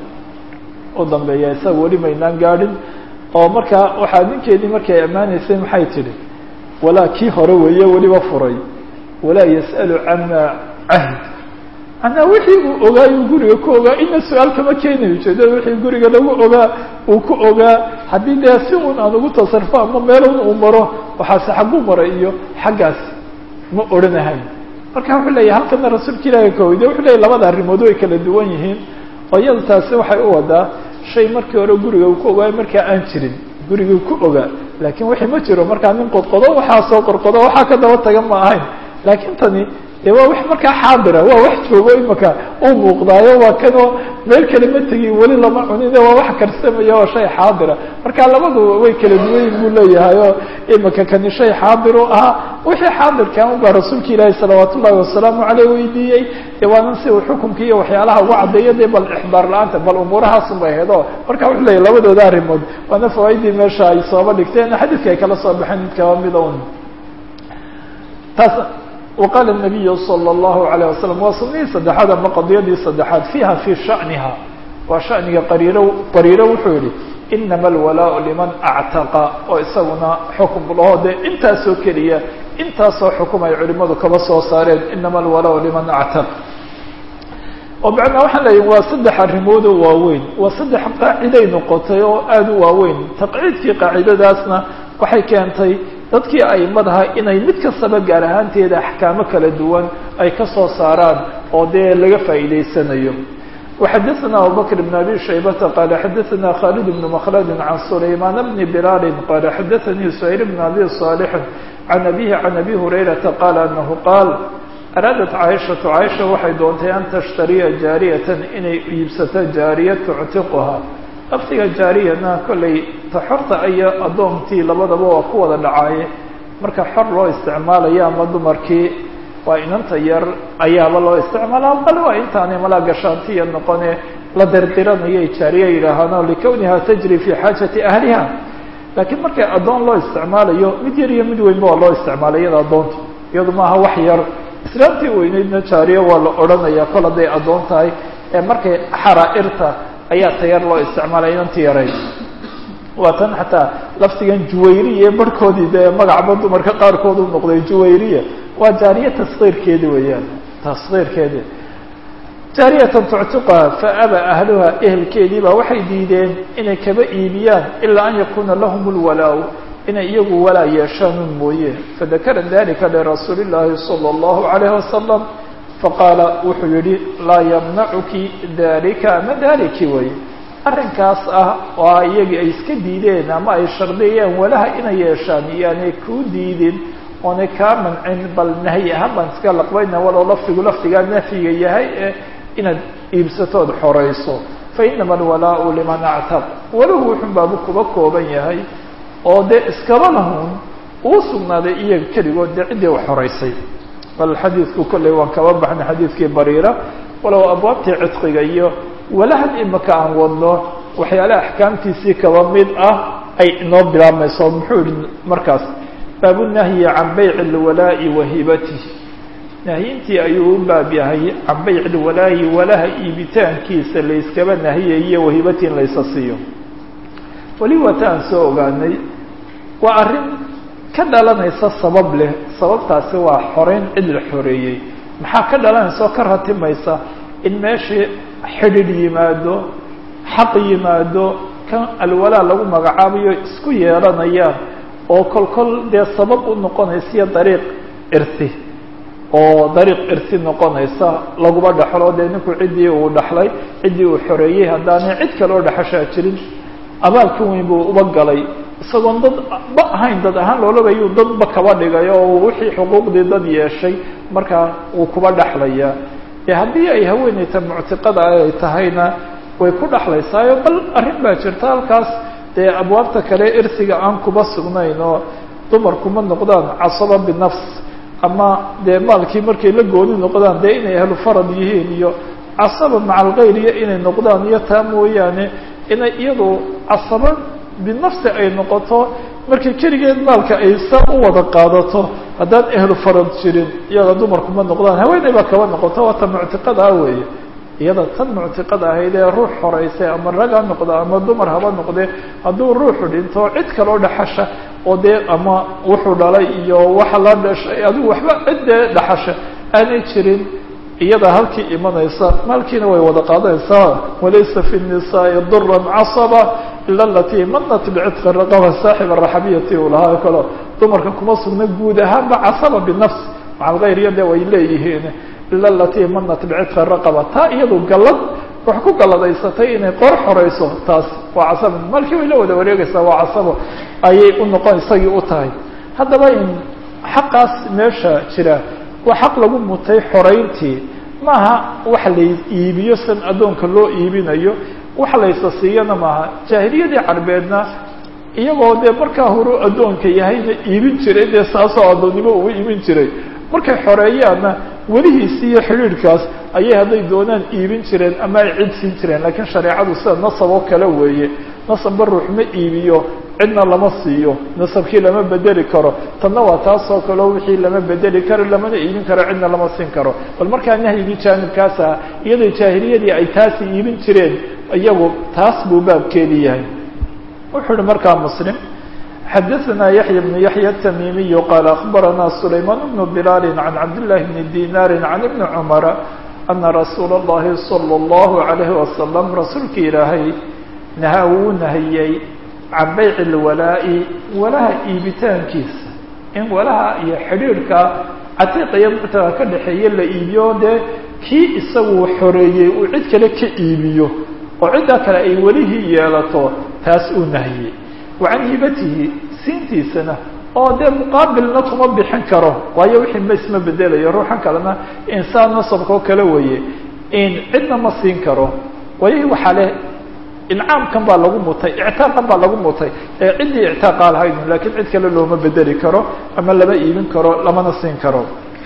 u dambeeya isaga weli maynaan gaadhin oo markaa waxaa ninkeedii markay ammaanaysay maxay tidhi walaa kii hore weeye weliba furay walaa yas'alu cama cahd manaa wixii uu ogaa uu guriga ku ogaa ina su-aal kama keenayo ujeedada wixii guriga lagu ogaa uu ku ogaa haddii dee si un aan ugu tasarfo ama meelun uu maro waxaase xagguu maray iyo xaggaas ma odhanahayn marka wuxuu leeyahy halkana rasuulka ilaahi kaweyde wuxuu leeyahy labada arrimood way kala duwan yihiin oo iyada taasi waxay u wadaa shay markii hore guriga uu ku ogaayo markaa aan jirin guriguu ku ogaa laakiin wixii ma jiro markaa nin qodqodo waxaa soo qorqodo waxaa ka daba tagan ma ahayn laakiin tani de waa wax markaa xaadira waa wax joogo imaka uu muuqdaayo waa kanoo meel kale ma tegin weli lama cunine waa wax karsamaya waa shay xaadira marka labadu way kala duwanyin buu leeyahay oo imaka kani shay xaadiru ahaa wixii xaadirkan ubaa rasuulka ilaahi salawaat ullahi wasalaamu caleyh weydiiyey de waanan si uu xukumka iyo waxyaalaha uga caddeeyo de bal ixbaar la-aanta bal umuurahaasun bay ahayd o marka wuxuu leeyahy labadooda arrimood waana fawaaidii meesha ay sooba dhigteen xadiidka ay kala soo baxeen mid kaba mida un taas وqاl النabiy slى الlahu عalيه waslم waa sunihii saddexaad ama qadiyadii saddexaad fiiha fii shaniha waa shaniga qariiro qariiro wuxuu yihi inama اlwalaaء liman actaqa oo isaguna xukum laho de intaasoo keliya intaasoo xukum ay culimadu kaba soo saareen inama اlwalaaء liman actaq oo macnaa waxaan leeyahi waa saddex arrimood oo waaweyn waa saddex qaaciday noqotay oo aada u waaweyn taqciidkii qaacidadaasna waxay keentay dadkii aimadaha inay mid kastaba gaar ahaanteeda axkaamo kala duwan ay ka soo saaraan oo dee laga faa'iidaysanayo وxadثna abubكر بن abي شhaybة qال xadثna khالد بن مkلد عن سlayman بن بlال qال xadثnي سhayل بن abي صالح عن أbيه عن أbي هريرةa qال أنه qاal araadat caaishatu caaisha waxay doontay an tashtariya jaariyatan inay iibsato jaariya tuctiquha lafdiga jaariyana kollay ta xorta iyo addoontii labadaba waa ku wada dhacaaye marka xor loo isticmaalayo ama dumarkii waa inanta yar ayaaba loo isticmaala bal waa intaanay malaa gashaantiya noqone la dirdiranayay jaariya yidhaahaano likawniha tajri fi xaajati ahliha laakiin markay addoon loo isticmaalayo mid yar iyo mid weynba waa loo isticmaalay iyada addoonta iyadu maaha wax yar islaamtii weyneydna jaariya waa la odhanaya kol hadday addoon tahay ee markay xaraa'irta ayaa tayar loo isticmaalay inanti yarayd waa tan xataa laftigan juwayriya barhkoodii dee magacba dumarka qaarkood u noqday juwayriya waa jaariye taskiirkeedi weeyaan taskiirkeedi jaariyatan tuctiqaha faaba ahluha ehelkeedii baa waxay diideen inay kaba iibiyaan ilaa an yakuuna lahum lwalaa inay iyagu walaa yeeshaanun mooye fadakara dalika lirasuuli llaahi sala allahu calayhi wasalam faqaala wuxuu yihi laa yamnacuki dalika ama daliki way arrinkaas ah oo iyagii ay iska diideen ama ay shardiyeen walaha inay yeeshaan iyoanay kuu diidin oonay kaa mancin bal nahyi ahaan baan iska laqbayna walow lafdigu lafdigaa nafyiga yahay ee inaad iibsatood xorayso fa inama alwalaau liman actab walahu wuxun baabu kuba kooban yahay oo dee iskaba lahun uu sugnaaday iyaga keligood dee ciddii u xoraysay bal xadiidku kolley waan kaba baxnay xadiidkii bariira walow abwaabtii cidqiga iyo walahan imaka aan wadno waxyaalaha axkaamtiisii kaba mid ah ay inoo bilaabmayso muxuu yihi markaas baabunahyi can bayci lwalaa'i wa hibatih nahyintii ayuu u baab yahay can bayci lwalaa'i walaha iibitaankiisa layskaba nahiyayo wahibati in laysa siiyo weli wata aan soo ogaanay waa arrin ka dhalanaysa sabab leh sababtaasi waa xoreyn cid la xoreeyey maxaa ka dhalanaysa oo ka ratimaysa in meeshii xidhiidh yimaado xaq yimaado kan alwalaa lagu magacaabayo isku yeelanayaan oo kol kol dee sabab u noqonaysiyo dariiq irsi oo dariiq irsi noqonaysa laguma dhexlo dee ninku ciddii uu dhaxlay ciddii uu xoreeyey haddaanay cid kale oo dhexashaa jirin abaalka weyn buu uba galay isagoon dad ba ahayn dad ahaan loolabayuu dadba kaba dhigay oo wixii xuquuqdii dad yeeshay markaa uu kuba dhexlayaa e haddii ay haweeneyta muctiqada ay tahayna way ku dhexlaysaayo bal arrin baa jirta halkaas dee abwaabta kale irsiga aan kuba sugnayn oo dumarkuma noqdaan casaba binafs ama dee maalkii markay la gooni noqdaan dee inay ahlu farad yihiin iyo casaba maca alkayriya inay noqdaan iyo taa mooyaane inay iyadu casaba binafsi ay noqoto markay keligeed maalka ay saa u wada qaadato haddaan ehlu farad jirin iyada dumarkuma noqdaan haweeney baa kaba noqoto waa ta muctiqada ah weeye iyada tan muctiqada ahayd ee ruux horeysay ama rag ha noqdo ama dumar haba noqdee hadduu ruuxu dhinto cid kaloo dhaxasha oo dee ama wuxuu dhalay iyo waxa la dhashay adigu waxba ciddee dhaxasha aanay jirin iyada halkii imanaysa maalkiina way wada qaadanaysaa walaysa fi الnisaai duran casaba ila alatii manat bicitqi raqaba saaxib araxabiyati uu lahaa kalo dumarka kuma sugna guud ahaanba casaba binafs maca alkayriya de way leeyihiin ila alatii manat bicitqi raqaba taa iyadu gallad wax ku galladaysatay inay qoor xoreyso taas waa casaba maalkii way la wada wareegaysaa waa casabo ayay u noqon isagii u tahay haddaba in xaqaas meesha jira waa xaq lagu mutay xoreyntii maaha waxa la iibiyo san addoonka loo iibinayo waxa laysa siiyana maaha jaahiliyadii carbeedna iyagoo dee markaa horu addoonka yahayna iibin jiray dee saasoo addoonnimo ugu iibin jiray markay xoreeyaanna welihiisi iyo xidhiidhkaas ayay hadday doonaan iibin jireen ama ay cid siin jireen laakiin shareecadu sida nasab oo kale weeye nasabba ruux ma iibiyo cidna lama siiyo nasabkii lama bedeli karo tanna waa taasoo kaleo wixii lama bedeli karo lamana iibin karo cidna lama siin karo bal markaa nahyigii jaanibkaas ah iyadoo jaahiliyadii ay taasi iibin jireen iyagu taas buu baabkeedii yahay wuxuu uhi markaa muslim xadaثna yaحya بن yaحya التmimiy qal aخbarana سulayman بن بlal عan cabdالlahi بn dinar عan iبn cmra ana rasuul الlahi slى الlahu عalayه wasalam rasuulki ilaahay nahaa wuu nahiyey can bayc اlwalaa'i walaha iibitaankiisa in walaha iyo xidhiidhka catiiqa iyo muctaga ka dhexeeye la iibiyo dee kii isagu xoreeyey uu cid kale ka iibiyo oo ciddaa kale ay welihii yeelato taas uu nahiyey wa can hibatihi siintiisana oo dee muqaabilna kuma bixin karo waayo wixii ma isma bedelayo ruuxan kalena insaan nasabkao kale weeye in cidna ma siin karo waayo waxaa leh incaamkan baa lagu mutay ictaaqan baa lagu mutay ee ciddii ictaaqa lahayd lakiin cid kale looma bedeli karo ama lama iibin karo lamana siin karo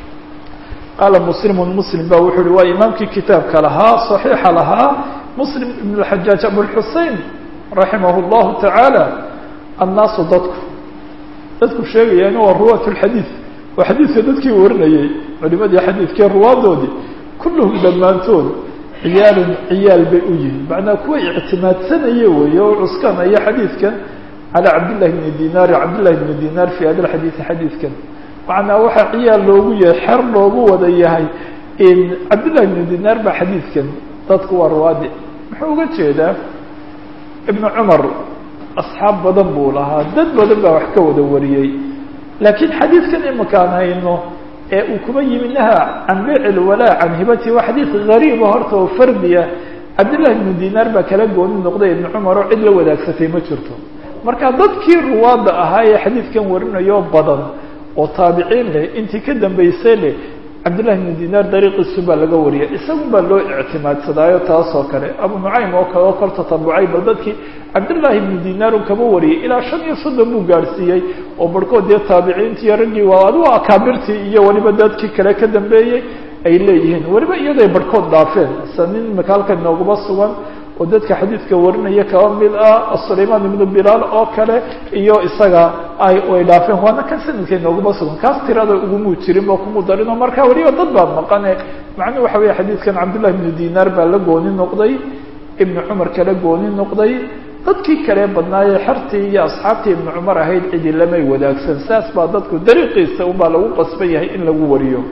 qaala muslimun muslim ba wuxuu uhi waa imaamkii kitaabka lahaa صaxiixa lahaa muslim ibn اxajaaj abulxusein raximah اllahu tacaala annaasu dadku dadku sheegayaan waa ruwaat اlxadiid oo xadiidka dadkii warinayay culimadii xadiidkee ruwaadoodii kulluhum dhammaantood ciyaalun ciyaal bay u yihiin macnaa kuwa ictimaadsanaya weeye oo cuskanaya xadiidkan calى cabdillahi bni dinaar cabdillahi bni dinaar fi hada xadiidi xadiidkan macnaa waxaa ciyaal loogu yahay xer loogu wada yahay cabdillahi ibnu dinaar baa xadiidkan dadku waa rawaadi muxuu uga jeedaa ibnu cumar asxaab badan buu lahaa dad badan baa wax ka wada wariyey laakiin xadiidkan imakaan hayno ee uu kuba yimi naha can biic ilwalaa can hibati waa xadiid gariiba horta oo fardiya cabdillahi ibnu dinaar baa kala gooni noqday ibnu cumar oo cid la wadaagsatay ma jirto marka dadkii ruwaadda ahaa ee xadiidkan warinayo badan oo taabiciin leh intii ka dambaysay leh cabdillahi ibnu dinaar dariiqiisu baa laga wariyay isagun baa loo ictimaadsadaayo taas oo kale abu nucaym oo kale oo kor tatabucay bal dadkii cabdillahi ibnu dinaar un kaba wariyay ilaa shan iyo soddon buu gaadhsiiyey oo barhkood dee taabiciintii iyo raggii waa adigu akaabirtii iyo weliba dadkii kale ka dambeeyey ay leeyihiin weliba iyaday barhkood dhaafeen sa nin imaka halkan nooguma sugan oo dadka xadiidka warinaya kaba mid ah sulaymaan ibnu bilaal oo kale iyo isaga ay ay dhaafeen waana kan sanadkay nooguma sugan kaas tirada ugumuu jirin oo kumu darino marka weliba dad baa maqane macnuhu waxa weeye xadiidkan cabdillahi ibnu dinaar baa la gooni noqday ibnu cumar kala gooni noqday dadkii kale badnaayee xertii iyo asxaabtii ibnu cumar ahayd cidi lamay wadaagsan saas baa dadku dariiqiisa unbaa lagu qasban yahay in lagu wariyo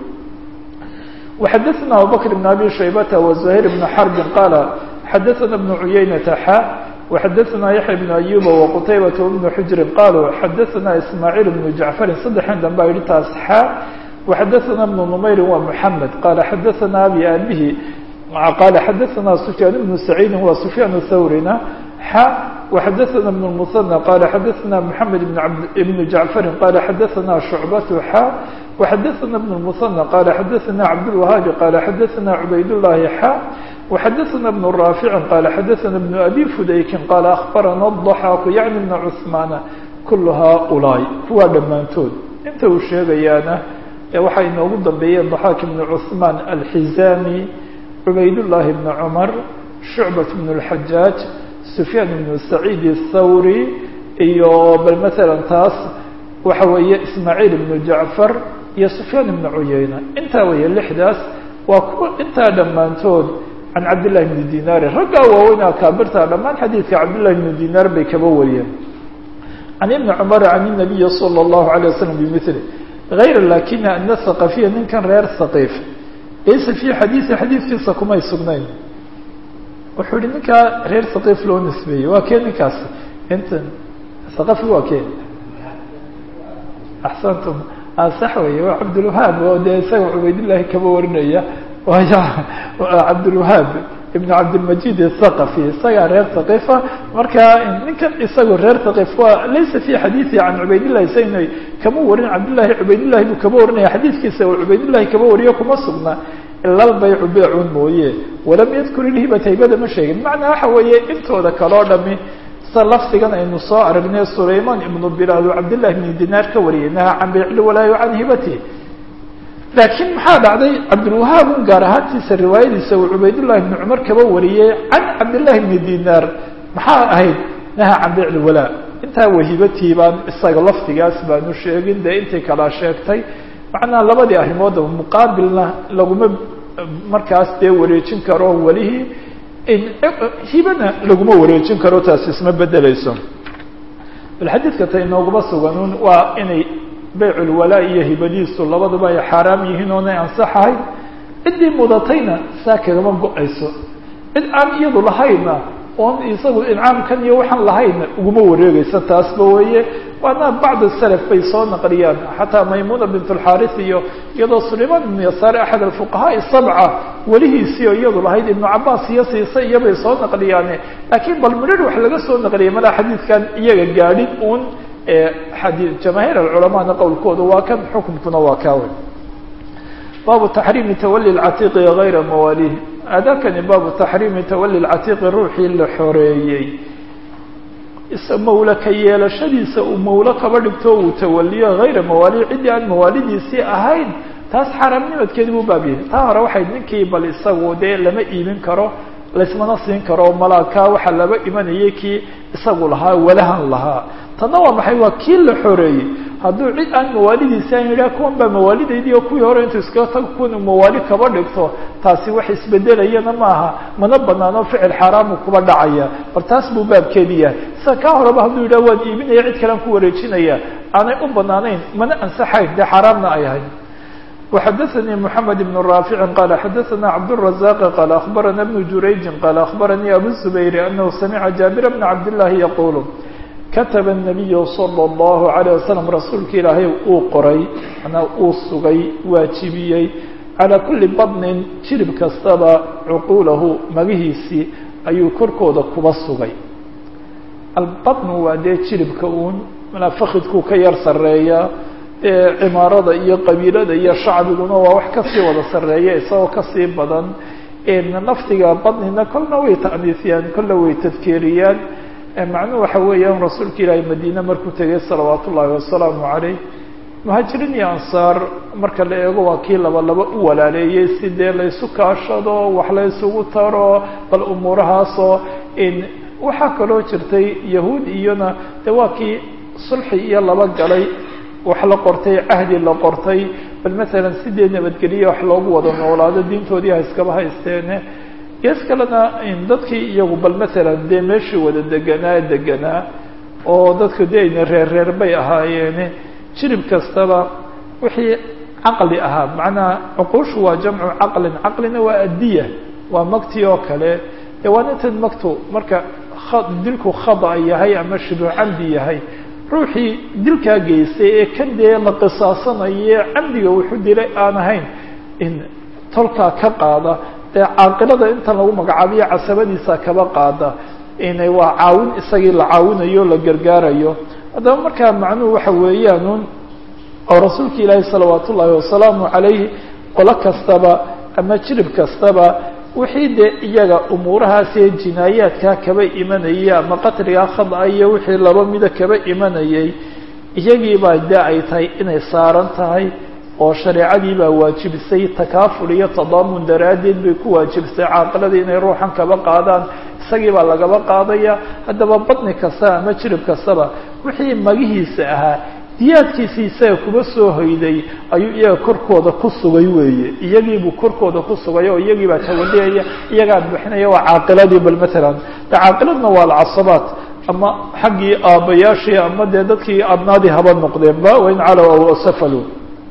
وxadثna abubكر بن abي شhaybة وزهير بن حرب qال xadثna بن عuyaynة xا وxadثna yaحيى بن أyuب وqتayبة بن xجri qalوا xadثna ismاعيل بن جعفri saddexan danba yihi taas xا وxadثna بن نmayri wa محamed qال xadثna abي abihi qال xadثna سفyاn بن سعيidi wa سفyاn thawrina xا وxadثna بن المثنى qال xadثna محamed بن جعفri qال xadثna شعبة xا وxadثna بن المثنى qال xadثna cabdالوهاaب qال xadثna عubayd اللhi xا وxadثna بن رافع qال xadثna بن أbي فudayki qال أخbarana الضحاk yعnي بن cثmaan kul haaؤuلاaء kuwaa dhammaantood inta uu sheegayaana waxaa inoogu dambeeyeen ضحاk بن cثmaan الحizاmي عubayd اللhi بن cمر شhuعبة بن الحajاaج سفyاn بن سعيid الthawrي iyo bal mثalا taas waxa weeye ismaaعيل بن جعفر iyo سفyاn بن cuyayna intaa weeye lixdaas waa kuwa intaa dhammaantood can cabdالlahi بن dinaari raggaa waaweyn akaabirta dhammaan xadiidka cabdالlahi بن dinaar bay kaba wariyeen can iبni cmr can النabiyi slى الlahu عalيه waslم bmثl غayr lakina ana ثaqafiya ninkan reer haqiif laysa fii xadiiثi xadiidkiisa kumay sugnayn wuxuu yihi ninkaa reer haqiif loo nisbeeyey waa kee ninkaas intan haqafi waa kee axsantum sax weeye waa cabdulwahaab oo dee isaga cubaydillahi kaba warinaya waayo cabdulwahaab ibn cabdilmajid athaqafi isagaa reer haqifa marka ninkan isagu reer haqif waa laysa fi xadiiثi can cubaydillahi sayna kama warin cabdillahi cubaydillahi buu kaba warinaya xadiidkiisa oo cubaydillahi kaba wariyo kuma sugna ila lbaycu beecun mooye walam yadkur ilhibata hibada ma sheegin macnaa waxa weeye intooda kaleo dhami sa lafdigan aynu soo aragnay sulayman ibnu bilaal oo cabdillahi ibni dinaar ka wariyay naha can beycli walaayo can hibati laakiin maxaa dhacday cabdilwahaab un gaar ahaantiisa riwaayadiisa uu cubaydullahi ibni cumar kaba wariyey can cabdillahi ibni dinaar maxaa ahayd naha can beycli walaa intaa wahibatii baan isaga lafdigaas baanu sheegin dee intay kalaa sheegtay macnaa labadii arrimoodaba muqaabilna laguma markaas dee wareejin karo welihii hibana laguma wareejin karo taas isma bedeleyso bal xadiidka ta inooguma suganun waa inay beyculwalaa iyo hibadiisu labaduba ay xaaraam yihiin oonay ansaxahay ciddii mudatayna saa kagama go-ayso cid aan iyadu lahayna oon isagu incaamkan iyo waxaan lahayna uguma wareegeysa taasba weeye waana bacd salaf bay soo naqliyaan xataa maymuna bint alxaris iyo iyadoo sulayman ibnu yasaar axad alfuqahaai sabca welihiisii oo iyadu lahayd ibnu cabaas iyo siisa iyobay soo naqliyaane laakiin bal midhar wax laga soo naqliyay malaa xadiidkan iyaga gaadhin uun xadii jamaahiir alculamaana qowlkooda waa kan xukumkuna waa kaawe baabu taxriimi tawali lcatiiqi gayra mawaalih adakani baabu taxriimi tawali lcatiiqi ruuxii la xoreeyey mawle ka yeelashadiisa uu mawlo kaba dhigto uu tawaliyo hayra mawaali ciddii aan mawaalidiisii ahayn taas xaaraamnimadkeedi buu baab yahay taa hore waxay ninkii bal isagu dee lama iibin karo laysmana siin karo malaakaa waxaa laba imanayay kii isagu lahaa walahan lahaa tanna waa maxay waa kii la xoreeyey hadduu cid aan mawaalidiisi aan yidhaha kuwan baa mawaalidaydii oo kuwii hore intuu iskaga tago kuwan uu mawaali kaba dhigto taasi wax isbedelayana maaha mana banaano ficil xaaraamu kuba dhacaya bal taas buu baabkeedi yahay sida kaa horeba hadduu yidhaha waan iibinaya cid kalean ku wareejinaya aanay u banaanayn mana ansaxayn dee xaaraamna ay ahayd وxdثnي محمد بن رافع قال xdثna عبدالرزاق قال أخبرنا بن جurayج قال أخبرني أبو الزبير أنه سمع جابر بن عبد الله يقول كتب النبي صلى الله عليه وسلم رasuulka ilaahay uu qoray manaa uu sugay waajibiyey عalى كuلi baطن jirib kastaba cquulahu magihiisii ayuu korkooda kuba sugay albaطن waa dee jiribka un fakidkuu ka yar sareeya cimaarada iyo qabiilada iyo shacbiguna waa wax kasii wada sareeya isagoo kasii badan naftiga badnina kolna way ta'niisiyaan kolna way tadkeeriyaan macnuhu waxa weeyaan rasuulka ilaahay madiine markuu tegay salawaat ullaahi wasalaamu caleyh muhaajiriin iyo ansaar marka la eego waa kii laba laba u walaaleeyey si dee laysu kaashado wax la ysugu taro bal umuurahaasoo waxaa kaloo jirtay yahuud iyona de waa kii sulxi iyo laba galay wax la qortay cahdi la qortay bal masalan sidee nabadgeliya wax loogu wada noolaado diintoodii ha iskaba haysteene gees kalena dadkii iyagu bal masalan dee meeshii wada deganaa deganaa oo dadku dee ayna reer reer bay ahaayeene jirib kastaba wixii caqli ahaa macnaha cuquushu waa jamcu caqlin caqlina waa addiya waa magti oo kale dee waana tan magtu marka dilku khada yahay ama shibu camdi yahay ruuxii dilkaa geystay ee kan dee la qisaasanaye camdiga wuxuu dilay aan ahayn in tolkaa ka qaada dee caaqilada intan lagu magacaabiyo casabadiisa kaba qaada ina waa caawin isagii la caawinayo la gargaarayo haddaba markaa macnuhu waxa weeyaan oo rasuulka ilaahi salawaat ullaahi wasalaamu calayhi qolo kastaba ama jirib kastaba wixii dee iyaga umuurahaasee jinaayaadkaa kaba imanayay ama qatligaa khada iyo wixii laba mida kaba imanayay iyagiibaa dee ay tahay inay saaran tahay oo shareecadii baa waajibisay takaaful iyo tadaamun daraaddeed bay ku waajibisay caaqiladii inay ruuxan kaba qaadaan isagii baa lagaba qaadaya haddaba badni kasta ama jirib kastaba wixii magihiisa ahaa diyaadkiisii isaga kuba soo hoyday ayuu iyaga korkooda ku sugay weeye iyagiibuu korkooda ku sugay oo iyagii baa tawaliyaya iyagaa bixinaya waa caaqiladii bal matalan de caaqiladna waa alcasabaat ama xaggii aabbayaashii ama dee dadkii adnaadii haba noqdeenba wain calow aw safalu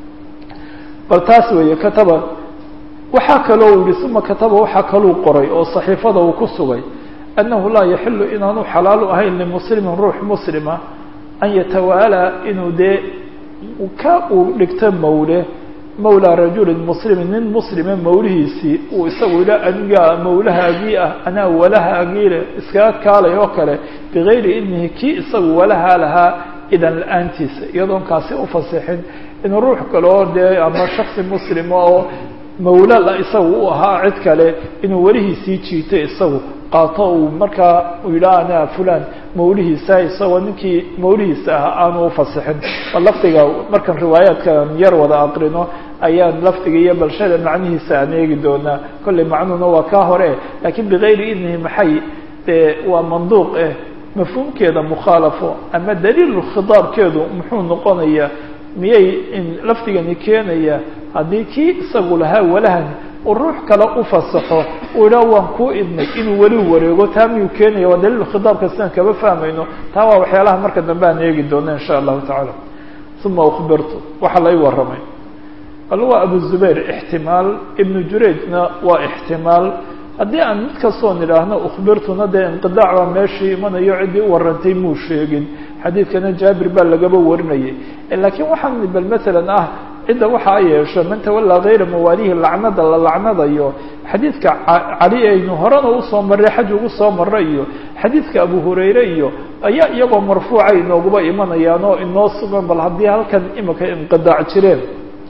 bal taas weeye kataba waxaa kaloo u yihi uma kataba waxaa kaluu qoray oo saxiifada uu ku sugay annahu laa yaxilu inaanu xalaalu ahayn limuslimin ruux muslima an yatawaalaa inuu dee ka uu dhigto mawle mawlaa rajulin muslimin nin muslime mawlihiisii uu isagu ila anigaa mawlahaagii ah anaa walahaagii leh iskaga kaalay oo kale bigayri idnihi kii isagu walahaa lahaa idan la-aantiisa iyadoon kaasi ufasixin inuu ruux kale oo dee ama shaksi muslima oo mawla la isagu u ahaa cid kale inuu welihiisii jiito isagu qaato uu markaa uu yidhaha anaa fulan mawlihiisa isagoo ninkii mawlihiisa ah aanu ufasixin bal lafdiga markaan riwaayaadkan yar wada aqrino ayaan lafdiga iyo balshada macnihiisa aan eegi doonaa kollay macnuhuna waa kaa hore laakiin bigayri idnihi maxay dee waa manduuq eh mafhuumkeeda mukhaalafo ama daliilu khidaabkeedu muxuu noqonayaa miyay lafdigani keenaya haddii kii isagu lahaa walahan uu ruux kale u fasaxo uu yidhaha waan kuu idnay inuu weli wareego taa miyuu keenaya waa daliil khidaabka sidaan kaba fahmayno taa waa waxyaalaha marka dambe aan eegi doono insha allahu tacaala uma ukbirtu waxaa lai warramay bal waa abu zubayr ixtimaal ibnu jurayjna waa ixtimaal haddii aan mid kastoon idhaahno ukhbirtuna dee inqidaac baa meeshii imanayo ciddii u warrantay muu sheegin xadiidkana jaabir baa lagaba warinayay laakiin waxaan bal masalan ah cidda waxa a yeesho man tawallaa hayra mawaalihi lacnada la lacnadayo xadiidka cali aynu horena usoo marray xaj ugu soo marray iyo xadiidka abu hurayre iyo ayaa iyagoo marfuuca inooguba imanayaan oo inoo sugan bal haddii halkan imika inqidaac jireen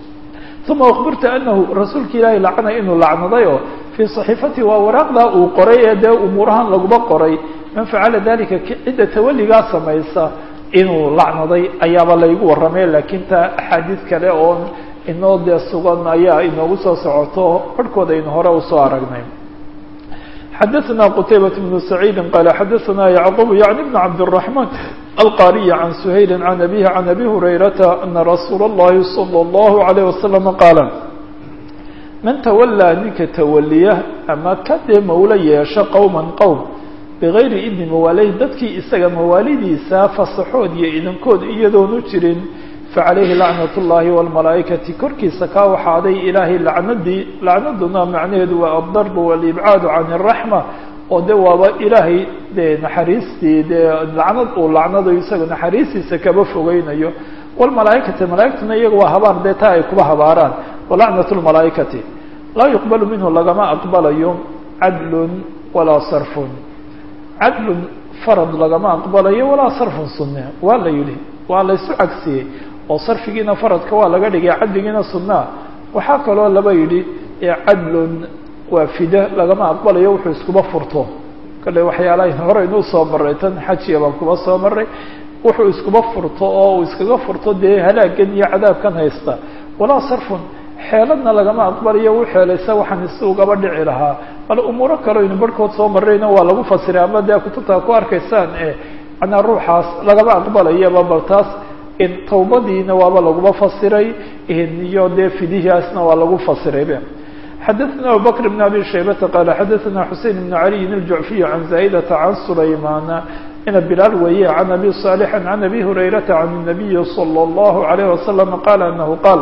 uma ukbirta anahu rasuulka ilaahay lacnay inuu lacnadayo fii صaxiifati waa waraaqdaa uu qoray ee dee umuurahan laguba qoray man facala dalika cidda tawalligaa samaysa inuu lacnaday ayaaba laygu warramay laakiin taa axaadiis kale oo inoo dee sugan ayaa inoogu soo socoto barhkood aynu hore usoo aragnay xadaثna qtaybaة بن سacيidi qala xadaثna yعqub yaعni بn cabdالرaحman القاري عن سهيل عن أبيه عن أبي هريرة أن رsuuل اللhi صلى الله عليه وسلم قاaل من تولىa ninka تwliya ama ka dee mawlo yeesho qowما qowم بغayri idni mawaalih dadkii isaga mawaalidiisa fasaxood iyo idankood iyadoonu jirin faعalayhi لacnaة الlahi والمalaaئikaةi korkiisa kaa waxaaday ilaahay lacnadii lacnaduna macnaheedu waa الdarb والإbعاad عan الرaحمة oo de waaba ilaahay dee naxariistii dee lacnad uu lacnado isaga naxariistiisa kaba fogeynayo wlmalaaikati malaaigtuna iyaga waa habaar dee taa ay kuba habaaraan walacnat lmalaaikati laa yuqbalu minhu lagama aqbalayo cadlun walaa sarfun cadlun farad lagama aqbalayo walaa sarfun sunne waa la yidhi waa la isu cagsiyey oo sarfigiina faradka waa laga dhigay cadligiina sunnaa waxaa kaloo laba yidhi cadlun waa fida lagama aqbalayo wuxuu iskuba furto kale waxyaalaha hore inuu soo maray tan xajiya baan kuba soo maray wuxuu iskuba furto oo uu iskaga furto dee halaagan iyo cadaabkan haysta walaa sarfun xeeladna lagama aqbalayo u xeelaysa waxaan isi ugaba dhici lahaa bal umuuro kale aynu barhkood soo marrayna waa lagu fasiray ama dee kutubtaa ku arkaysaan e manaa ruuxaas lagama aqbalayaba bal taas tawbadiina waaba laguma fasiray iyo dee fidihiaasna waa lagu fasiraybe xdثna abu bكر بن abي شhaybةa qال xadثna xuseين بن عalي الجuعفي عan زاaئdة عan سulayman ina bilaal weeye عan abi صالح عan abi هurayرaةa عan النaبiي صلى الله عليه وسلم qال أنه qاl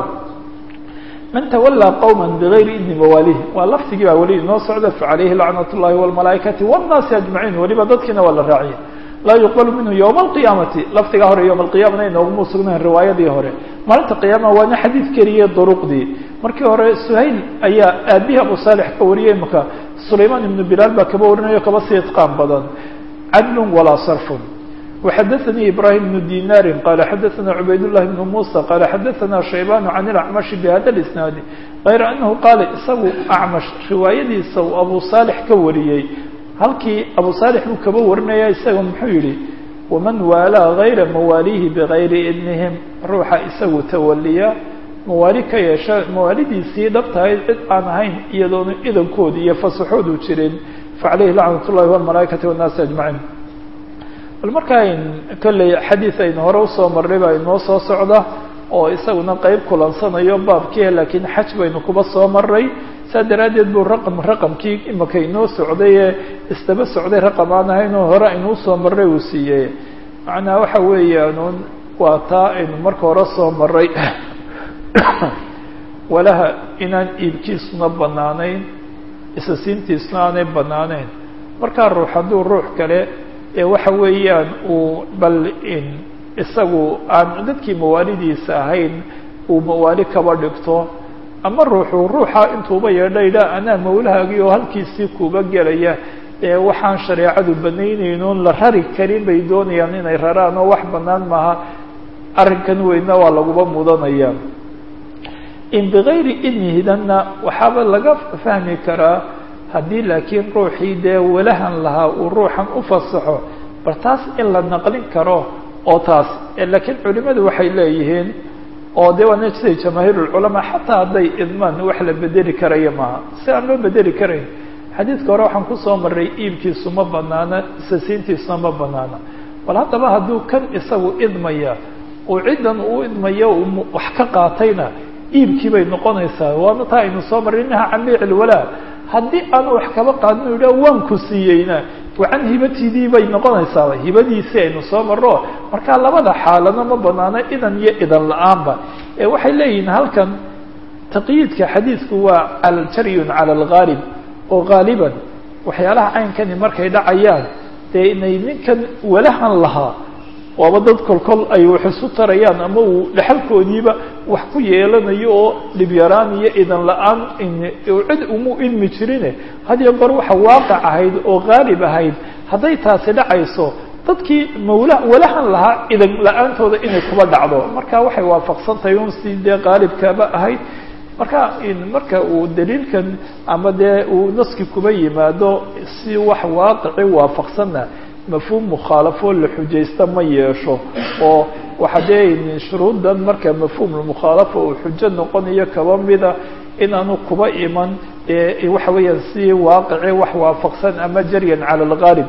man تولىa qوما بغayri idni mawaalih waa lafdigii baa weli inoo socda faعalayhi لacnaة الlahi والمalaaئikaةi والناasi أجمaعيin weliba dadkiina waa la raaciya laa yuqbal minhu ywma alqiyaamati lafdigaa hore yowma alqiyamana inooguma sugnayn riwaayadii hore maalinta qiyaama waana xadiid keliye duruqdii markii hore suhayl ayaa aabihi abu saalix ka wariyey imaka sulaymaan ibnu bilaal baa kaba warinayo kaba sii itqaan badan cadlun walaa sarfun waxadaanii ibrahim bnu dinaarin qala xadaana cubayd llahi bnu muusa qala xadaana shaybanu can ilacmashi bihada lisnaadi gayra anahu qaala isagu acmash riwaayadiisa uu abu saalix ka wariyey halkii abu saalix buu kaba warinaya isaga muxuu yihi waman waalaa gayra mawaalihi bigayri idnihim ruuxa isagu tawaliya mawaali ka yeesha mawaalidiisii dhabtahay cid aan ahayn iyadoona idankoodi iyo fasaxoodu jirin facalayhi lacnat ullahi walmalaaikati wannaasi ajmaciin bal markaa kolley xadiid aynu hore usoo marnay baa inoo soo socda oo isaguna qeyb kulansanayo baabkiia laakiin xaj baynu kuba soo maray saa daraaddeed buu raqam raqamkii imaka inoo socday ee isdaba socday raqam aan ahaynoo hore aynu usoo marray uu siiyey macnaa waxa weeyaan waa taa aynu marka hore soo maray walaha inaan iibkiisuna banaanayn isasiintiisuna aanay banaaneyn markaa ruux hadduu ruux kale ee waxa weeyaan uu bal isagu aan dadkii mawaalidiisa ahayn uu mawaali kaba dhigto ama ruuxu ruuxa intuuba yeedha idhaa anaa mawlahaagii oo halkiisii kuba gelaya ee waxaan shareecadu banaynaynoon la rari karin bay doonayaan inay raraan oo wax banaan maaha arrinkan weyna waa laguba mudanaya in bigayri idnihidanna waxaaba laga fahmi karaa haddii laakiin ruuxii dee walahan lahaa uu ruuxan u fasaxo bal taas in la naqlin karo oo taas laakiin culimadu waxay leeyihiin oo de waana siday jamaahiirulculamaa xataa hadday idmaan wax la bedeli karaya maaha si aan loo bedeli karayn xadiidka hore waxaan kusoo maray iibkiisu ma banaana isasiintiisuna ma banaana bal haddaba hadduu kan isagu idmaya uu ciddan uu idmayo wax ka qaatayna iibkii bay noqonaysaa waana taa aynu soo marray inaha can beyc ilwalaa haddii aanu wax kaba qaadin u yidhah waan ku siiyeyna wacan hibatidii bay noqonaysaaba hibadiisii aynu soo marro markaa labada xaalana ma banaano idan iyo idan la-aanba ee waxay leeyihiin halkan taqyiidka xadiidku waa aljaryun cala alghaalib oo haaliban waxyaalaha caynkani markay dhacayaan dee inay ninkan walahan lahaa waaba dad kolkol ay wax isu tarayaan ama uu dhexalkoodiiba wax ku yeelanayo oo dhibyaraan iyo idan la-aan cid umu idmi jirine hadiyo goor waxa waaqic ahayd oo haalib ahayd hadday taasi dhacayso dadkii mawla walahan lahaa idan la-aantooda inay kuba dhacdo marka waxay waafaqsan tahay un si dee haalibkaaba ahayd marka marka uu daliilkan ama dee uu naski kuba yimaado si wax waaqici waafaqsanna mafhuum mukhaalafo la xujaysta ma yeesho oo waxa dee shuruuddan marka mafhuumulmukhaalafa uu xujo noqonayo kaba mida inaanu kuba iman waxa weeyaan si waaqici wax waafaqsan ama jaryan cala alghaalib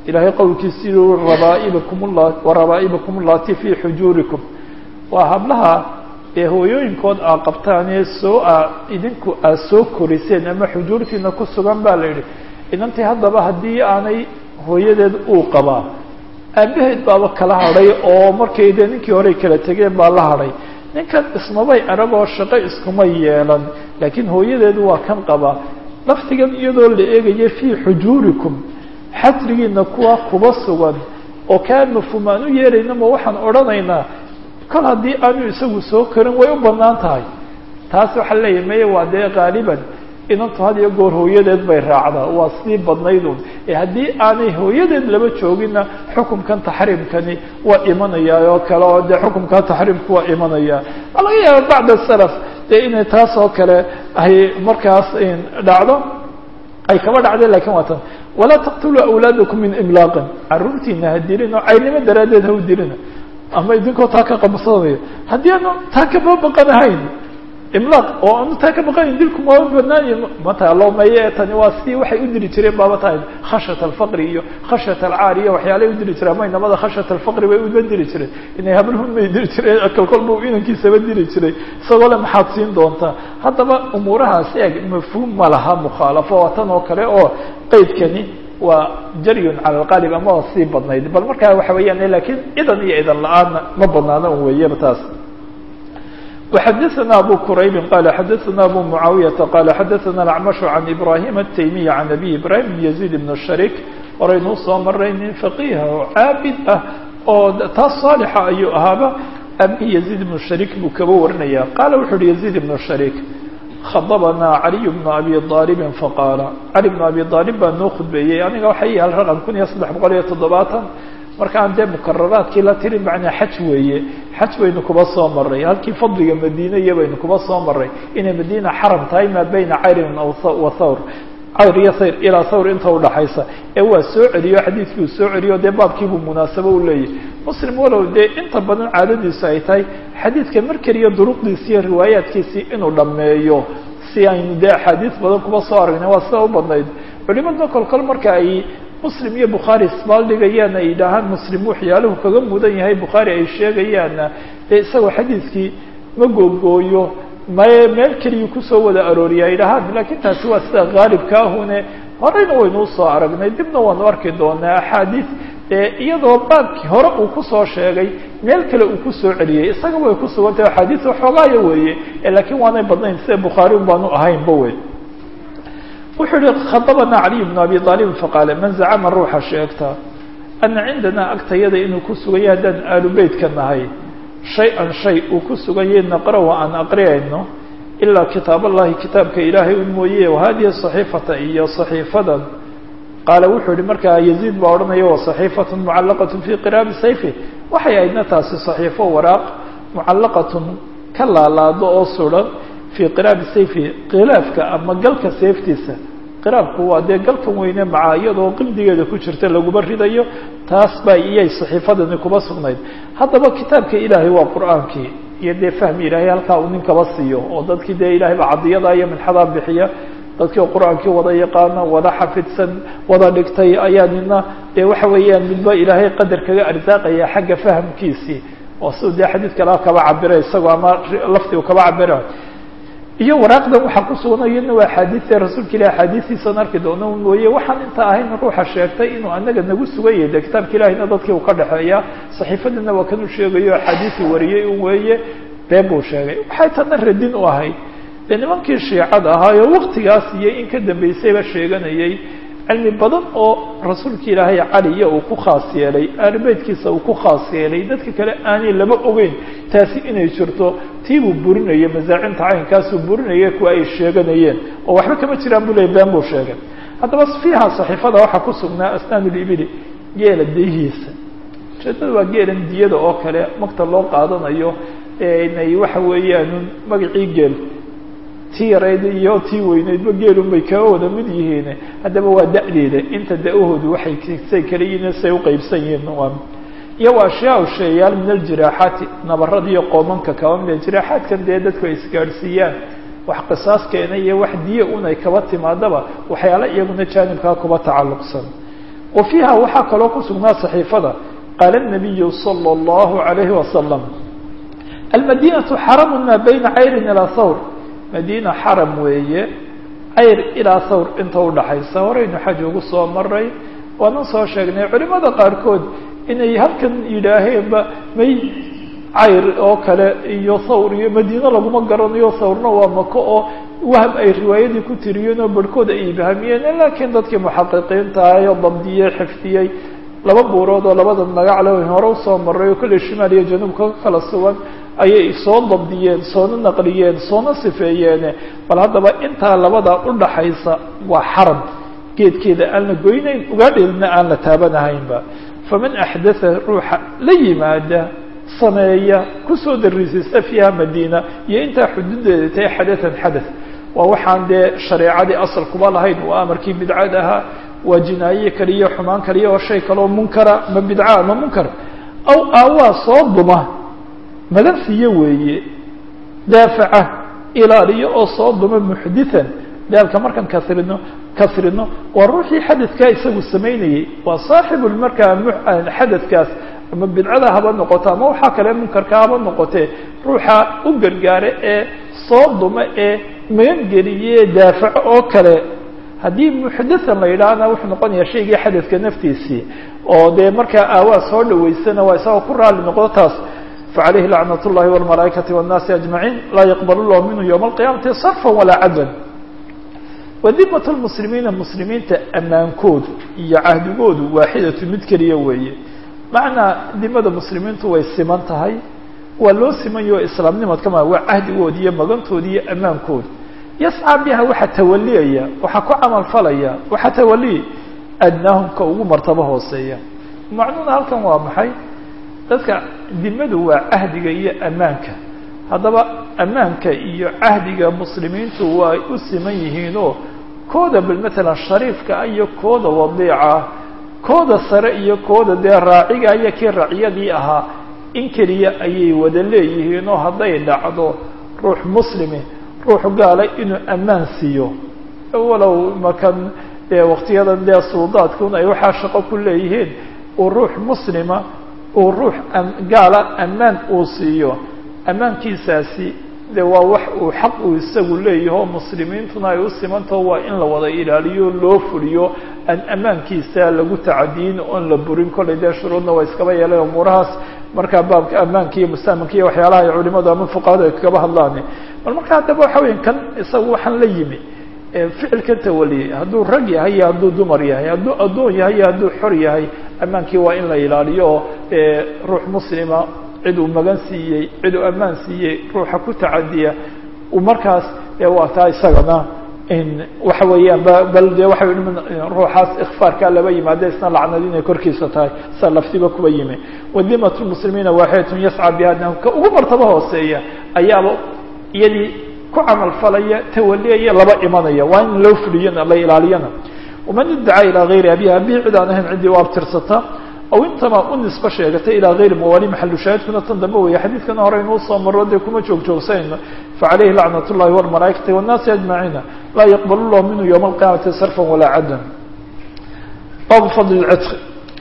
ilaahay qowlkiisi rabaa'ibakum warabaa'ibakum allati fii xujuurikum waa hablaha ee hooyooyinkood aa qabtaanee soo a idinku aad soo koriseen ama xujuurtiina ku sugan baa la yidhi inantii haddaba haddii aanay hooyadeed uu qabaa aabaheed baaba kala hadhay oo markay dee ninkii horey kala tegeen baa la hadhay ninkan ismabay aragoo shaqo iskuma yeelan laakiin hooyadeedu waa kan qabaa laftigan iyadoo la eegaya fii xujuurikum xasrigiina kuwa kuba sugan oo kaa mafhuum aan u yeerayna ma waxaan odhanaynaa kol haddii aanu isagu soo karin way u banaan tahay taas waxaa leeyahay maya waa dee qaaliban inantu had iyo goor hooyadeed bay raacdaa waa sii badnaydun ee haddii aanay hooyadeed laba joogina xukumkan taxriimkani waa imanayaa oo kale oo dee xukumkaa taxriimku waa imanayaa waa laga yaaba bacda salaf dee inay taas oo kale ay markaas dhacdo ay kaba dhacday lakin waa tan walaa taqtuluu awlaadakum min imlaaqin caruurtiina ha dilin oo caynimo daraaddeed ha u dilina ama idinkoo taa ka qabsanayo haddii aanu taa kama baqanahayn imlaaq oo aanu taa ka baqanayn dilku mama banaany mataalo maye tani waa sidii waxay u dili jireen baaba tahay khashyat alfaqri iyo khashyat alcaar iyo waxyaalay u dili jireen ama inamada khashyat alfaqri bay uba dili jireen inay hablhun bay dili jireen kolkolba inankiisaba dili jiray isagoo le maxaad siin doontaa haddaba umuurahaasi eg mafhuum ma laha mukhaalafo waa tan oo kale oo qeydkani waa jaryun cala alqaalib ama waa sii badnayd bal markaa waxa weeyaan lakiin idan iyo idan la-aanna ma banaana un weeyaba taas وxadثna abu qrayb qala xadaثna abu muعaawiyaةa qala xadaثna اأcmaشh عan ibrahim التaymiي عan abi ibrahim بn يزيد بn الsharik horeynuu soo maray nin faqiha oo caabid ah oo taas صaalixa ayuu ahaaba abi يزيد بn الsharik buu kaba warinaya qala wuxu uhi يزيد بn الsharik khadbna عaliي بن abi طاalب faqaala cali بن abi طاalib baa noo khudbeeyey aniga waxay yaal raqم kun iyo saddex boqol iyo toddobaatan markaan dee mukararaadkii la tiri macnaa xaj weeye xaj baynu kuba soo maray halkii fadliga madiina iyo baynu kuba soo maray inay madiina xaram tahay maa bayna cayrin wa thawr cayr iyo thayr ilaa thawr inta udhaxaysa ee waa soo celiyo xadiidkii uu soo celiyo dee baabkiibuu munaasabo u leeyahy muslim walow dee inta badan caadadiisu ay tahay xadiidka mar keliya duruqdiisi iyo riwaayaadkiisii inuu dhammeeyo si aynu dee axaadiis badan kuba soo aragnay waa sida u badnayd culimadna kolkol marka ay muslim iyo bukhaari isbaaldhigayaan ay yidhaahaan muslim waxyaaluhu kaga mudan yahay bukhaari ay sheegayaanna dee isagoo xadiidkii ma googooyo maye meel keliya kusoo wada arooriya ay dhahaan lakiin taasi waa sida haalibka ahune horeyna waynuu soo aragnay dibna waanu arki doonaa axaadiis ee iyadoo baabkii hore uu kusoo sheegay meel kale uu kusoo celiyey isaga way ku sugan tahay axaadiis waxoogaaya weeye laakiin waanay badnayn sida bukhaari un baanu ahaynba wey wuxuu yihi khadabana caliy bn abi aalibin faqaale man zacama ruuxa sheegta ana cindana agtayada inuu ku sugan yahay haddaan aalu beytka nahay shay-an shay uu ku sugan yahay naqra-u aan aqriyayno ilaa kitaab allahi kitaabka ilaahay un mooye wahadihi صaxiifata iyo صaxiifadan qaala wuxuu yihi markaa yaziid baa odhanaya wa صaxiifat mucalaqat fi qiraabi sayfi waxay ahaydna taasi صaxiifo waraaq mucalaqatun ka laalaado oo suran fii qiraabi sayfi khilaafka ama galka seeftiisa qiraabku waa dee galkan weyne maca iyadoo qildigeeda ku jirta laguma ridayo taas baa iyay saxiifadani kuba sugnayd haddaba kitaabka ilaahay waa qur-aankii iyo dee fahmi ilaahay halkaa uu ninkaba siiyo oo dadkii dee ilahay baa cadiyada iyo minxadaa bixiya dadkii qur-aankii wada yaqaana wada xafidsan wada dhigtay ayaa nina dee waxa weeyaan midba ilaahay qadar kaga arsaaqaya xagga fahamkiisii oo siduu dee xadiid kala kaba cabira isagoo ama lafti uu kaba cabira iyo waraaqdan waxaa ku sugan iyadna waa axaadiia rasuulka ilahi axaadiistiisaan arki doono mooye waxaan inta ahayn ruuxa sheegtay inuu anaga nagu sugan yahay de kitaabka ilahina dadkii uu ka dhexeeya saxiifadina waa kan u sheegayo axaadiisii wariyey un weeye been buu sheegay waxay tana radin u ahayd dee nimankii shiicada ahaayo waktigaas iyo in ka dambeysayba sheeganayay cilmi badan oo rasuulka ilaahay caliya uu ku khaas yeelay aalibeytkiisa uu ku khaas yeelay dadka kale aanay laba ogeyn taasi inay jirto tiibuu burinaya masaacinta caynkaasuu burinaya kuwa ay sheeganayeen oo waxba kama jiraan buu leey been buu sheegay haddaba fiiha saxiifada waxaa ku sugnaa asnaan ulibili geela diyihiisa ujeedada waa geelan diyada oo kale magta loo qaadanayo inay waxa weeyaan magacii geel tii yarayd iyo tii weyneydba geelun bay kaa wada mid yihiin haddaba waa da-deeda inta da-ahoodu waxay say kala yihiin say uqeybsan yihiin iyo waa ashyaa sheeyaal min aljiraaxaati nabarada iyo qoomanka kaba mida jiraaxaadkan dee dadku ay isgaadhsiiyaan wax qisaas keena iyo wax diya un ay kaba timaadaba waxyaala iyaguna jaanibkaa kuba tacalluqsan wa fiiha waxaa kaloo ku sugnaa saxiifada qaala الnabiyu salى اllahu عalayhi wasalam almadinatu xaramu maa bayna cayrin ilaa thawr madiina xaram weeye cayr ilaa thawr inta udhaxaysa horeynu xaj ugu soo maray waanan soo sheegnay culimada qaarkood inay halkan yidhaaheenba may cayr oo kale iyo thawr iyo madiine laguma garanayo thawrna waa mako oo waham ay riwaayadii ku tiriyeen oo barhkood ay ibhamiyeen laakiin dadkii muxaqiqiinta ayo dabdiyey xifdiyey laba buurood oo labada magac le hore usoo maray oo kolley shimaal iyo januubka ka kala sugan ayay soo dabdiyeen soona naqliyeen soona sifeeyeen bal haddaba intaa labada udhaxaysa waa xaram geedkeeda aan la goynayn ugaadheedna aan la taabanahaynba faman axdatha ruuxa la yimaada sameeya kusoo darisaysta fiiha madiina iyo intaa xuduudeeda tahay xadathan xadath waa waxaan dee shareecadii asal kuba lahayn waa amarkii bidcad ahaa waa jinaaye kaliya xumaan kaliya oo shay kaleo munkara ma bidca ama munkar aw aawaa soo duma magan siiye weeye daafaca ilaaliyo oo soo duma muxdithan daalka markaan kasrino kasrino waa ruuxii xadadkaa isagu samaynayey waa saaxibu markaa xadadkaas ama bidcada haba noqoto ama waxaa kale munkarka haba noqotee ruuxa u gargaara ee soo duma ee magangeliye daafaco oo kale haddii muxdathan la yidhaahna wuxuu noqonayaa shaygii xadadka naftiisii oo dee markaa aawaa soo dhaweysana waa isagoo ku raali noqdo taas facalayhi lacnat اllahi wاlmalaaikati wالnaasi ajmaciin laa yaqbal llahu minhu ywma alqiyaamati sarfa walaa cadlan wadimat lmuslimiina muslimiinta ammaankoodu iyo cahdigoodu waaxidatu mid keliya weeye macnaa dimada muslimiintu way siman tahay waa loo simanyaho islaamnimadkama waa cahdigoodi iyo magantoodi iyo ammaankoodu yascaa biha waxaa tawaliyaya waxaa ku camal falaya waxaa tawaliya adnaahum ka ugu martabo hooseeya macnuuna halkan waa maxay dadka dimadu waa cahdiga iyo ammaanka haddaba ammaanka iyo cahdiga muslimiintu waa u siman yihiinoo kooda bal matalan shariifka iyo kooda wadiica kooda sare iyo kooda dee raaciga iyo kii raciyadii ahaa in keliya ayay wada leeyihiin oo hadday dhacdo ruux muslimi ruux gaala inuu ammaan siiyo walow makan dee waktiyadan dee suudaadkun ay waxaa shaqo ku leeyihiin uu ruux muslima uu ruux gaala ammaan uu siiyo ammaankiisaasi de waa wax uu xaq uu isagu leeyaho muslimiintuna ay u simantaho waa in la wada ilaaliyo loo fuliyo aan ammaankiisa lagu tacadiyin oon la burin kollay dee shuruudna waa iskaba yeelay umuurahaas markaa baabka ammaanka iyo mustaamanka iyo waxyaalaha ay culimadu ama fuqahadu ay kagaba hadlaan bal marka haddaba waxa weya kan isaga waxaan la yimi ficilkan tawaliyey hadduu rag yahay iyo hadduu dumar yahay hadduu addoon yahay iyo hadduu xor yahay ammaankii waa in la ilaaliyo oo ruux muslima cid uu magan siiyey cid uu ammaan siiyey ruuxa ku tacadiya uu markaas waa taa isagana waxa weeyaan bal de waxa ruuxaas ikfaarkaa laba yimaada isna lacnad inay korkiisa tahay sa laftiba kuba yimi wadimat lmuslimiina waaxidatun yascى biha ka ugu martabo hooseeya ayaaba iyadii ku camal falaya tawaliyaya laba imanaya waa in loo fuliyana la ilaaliyana waman idacaa ilaa gayri abihi abihi cid aan ahayn ciddii u abtirsata aw intama u nisbo sheegatay ilaa gayri mawaali maxalu shaahidkuna tan dambe weeye xadiidkana hore inuu soo maro dee kuma joog joogsanayno facalayhi lacnat اllahi wاlmalaaikati wالnaasi ajmaciina laa yaqbal llahu minhu ywma alqiyaamati sarfa walaa cadlan baabu fadli lcitqi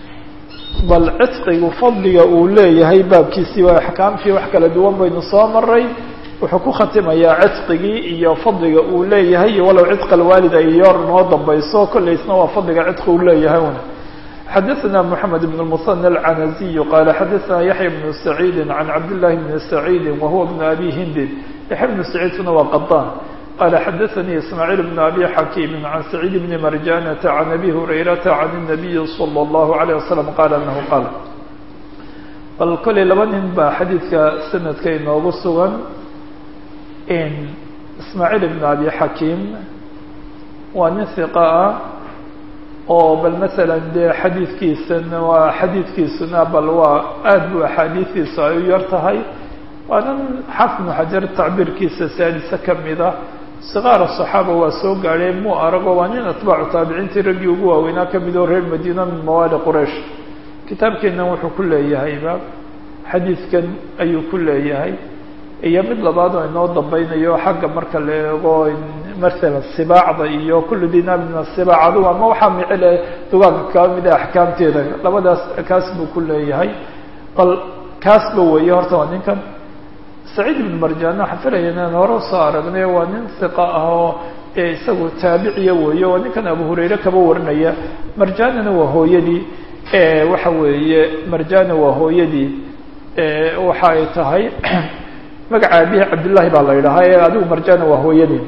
bal citqigu fadliga uu leeyahay baabkiisii waa axkaamtii wax kala duwan baynu soo maray wuxuu ku khatimayaa citqigii iyo fadliga uu leeyahay iyo walow citqa alwaalid ay yoor noo dambayso kollaysna waa fadliga citqi uu leeyahay una xadaثna mحamed بن المثنى العنزي qال xadaثna yaحyى بن سعيid عan cabdاللahi بن سعيid وhuwa بن أbي hindi yaحya بن سعيidkuna waa qaطاn qال xadaثnي ismاعيل بن أbي xakيم عan سعيid بن marjانة عan أbي هurayرaةa عan النبي صلى الله عليه وسلم qال أنه qال bal kolay laba nin baa xadiidka sanadka inoogu sugan ismاعيل بن أbي xakيم waa nin ثiqa ah oo bal maala dee xadiidkiisana waa xadiidkiisuna bal waa aad bu axaadiistiisu ay u yar tahay waanan xafnu xajar tacbiirkiisa saadisa kamida sikaara صaxaaba waa soo gaadheen mu arago waa nin atbaacu taabiciintii raggii ugu waaweynaa kamid oo reer madiina min mawaali quraysh kitaabkeennan wuxuu ku leeyahayba xadiidkan ayuu ku leeyahay iyo mid labaad oo inoo dambeynayo xagga marka la eego masalan sibaacda iyo kullu dinaar min asibaac adugu ama waxaa micile dugaagka kaa mida axkaamteeda labadaas kaas buu ku leeyahay bal kaasba weeye horta waa ninkan saciid ibn marjaan waxaan filaya inaan hore usoo aragnay waa nin hiqa ah oo ee isagu taabiciya weeye waa ninkan abu hurayre kaba warinaya marjaanina waa hooyadii waxa weeye marjana waa hooyadii waxa ay tahay magaca abihi cabdillahi baa la yidhahaa ee adigu marjana waa hooyadii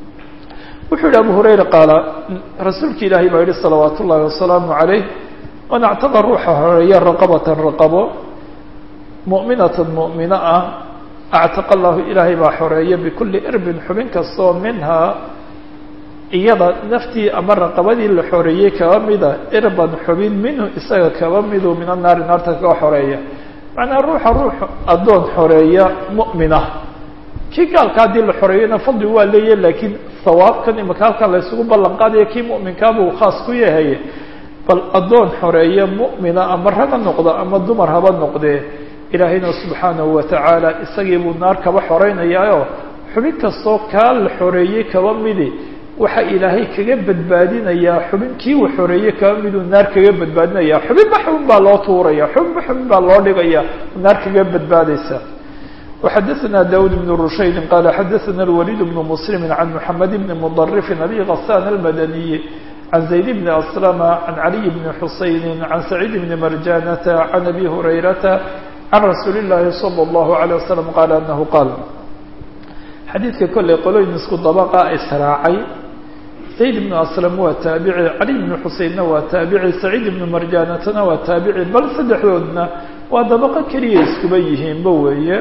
wuxuu yihi abu hurayra qaala rasuulki ilaahay baa yihi salawaat ullahi wasalaamu calayh man actaqa ruuxa horeeya raqabatan raqabo mu'minatan mu'mina ah actaqa allahu ilaahay baa xoreeya bikulli irbin xubin kastoo minhaa iyada naftii ama raqabadii la xoreeyey kaba mida irban xubin minhu isaga kaba midu min annaari naarta kaga xoreeya macnaa ruuxa ruux addoon xoreeya mu'mina kii gaalka haddii la xoreeyana fadli waa leeyahy laakiin sawaabkan imaka halkan la ysugu ballan qaadaya kii mu'minkaabuu khaas ku yahay bal addoon xoreeya mu'mina ama raga noqda ama dumar haba noqdee ilaahayna subxaanahu watacaala isagii buu naar kaba xoreynayaaoo xubin kastoo kaa la xoreeyey kaba midi waxa ilaahay kaga badbaadinayaa xubin kii uu xoreeyey kaba miduu naar kaga badbaadinaya xubinba xubin baa loo tuuraya xubinba xubin baa loo dhigaya naar kaga badbaadaysa وxadثna dawd بن رushaydi qala xadaثna الwlيd بن mسلm عan mحamed بn mضrف abi غساn الmadني عan زayd بn أسلم عan عaliي بn xusayni عan سacيid بn marjanة عan abi هurayrata عan rasuuli الlahi slى الlه عليه وsلم qala أnahu qaal xadiidka kolley qoloyin isku dabqa israacay zayd ibnu aslam waa taabici cali ibnu xuseynna waa taabici saciid ibnu marjaanatana waa taabici bal saddexdoodna waa dabaqo keliya iskuba yihiinba weeye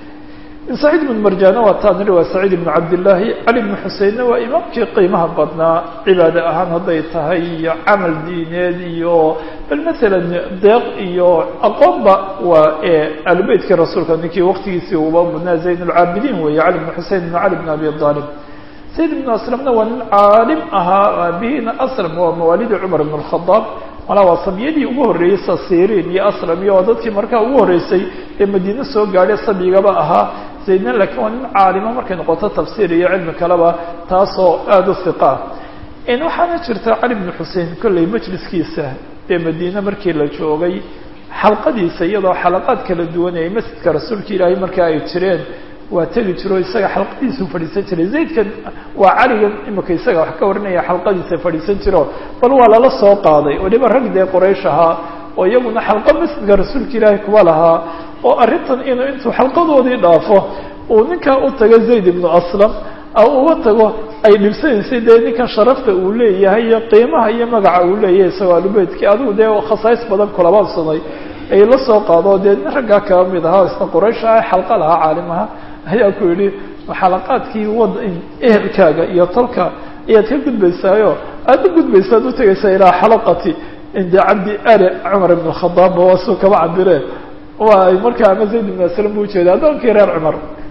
saciid ibnu marjaana waa taaniri waa saciid ibnu cabdillaahi cali ibnu xuseinna waa imaamkii qiimaha badnaa cibaade ahaan hadday tahay iyo camal diineed iyo bal masalan deeq iyo aqoonba waa alubeytkii rasuulka ninkii waktigiisii uba mudnaa zayn lcaabidiin weeye cali ibnu xusein ibnu cali ibn abi aalib zayd ibnu aslamna waa nin caalim ahaa aabihina aslam waa mawaalidi cumar ibn اlkhadaab malaa waa samiyadii ugu horreeyey sasiiriin iyo aslam iyo waa dadkii markaa ugu horreysay ee madiine soo gaadhay sabigaba ahaa zaydna laakiin waa nin caalimo markay noqoto tafsiir iyo cilmi kaleba taasoo aada u hiqa ah waxaana jirta cali bnu xusein kolley majliskiisa ee madiine markii la joogay xalqadiisa iyadoo xalaqaad kala duwanayay masjidka rasuulka ilaahay markaa ay jireen waa tegi jiro isaga xalqadiisu fadhiisan jiray zaydkan waa caligan imika isaga wax ka warinaya xalqadiisa fadhiisan jiro bal waa lala soo qaaday waliba rag dee qoraysh ahaa oo iyaguna xalqa masjidka rasuulka ilaahay kuwa lahaa oo arrintan inuu intuu xalqadoodii dhaafo uu ninkaa u tago zayd ibnu aslam uga tago ay dhibsanaysay dee ninkan sharafta uu leeyahay iyo qiimaha iyo magaca uu leeyahay isagoo alubeydkii adigu dee khasaais badan kulabaadsaday ay la soo qaado dee nin raggaa kaba mid ahaa isna quraysh ah xalqa lahaa caalimaha ayaa ku yidhi xalaqaadkii wad ehelkaaga iyo tolka ayaad ka gudbaysaayo aada u gudbaysaad u tegaysaa ilaa xalaqati inde cabdi ali cumar ibn khadaabba waa suu kaba cabireen waa markaa ama zayd ibn aslam bu ujeeda addoonkii reer cumar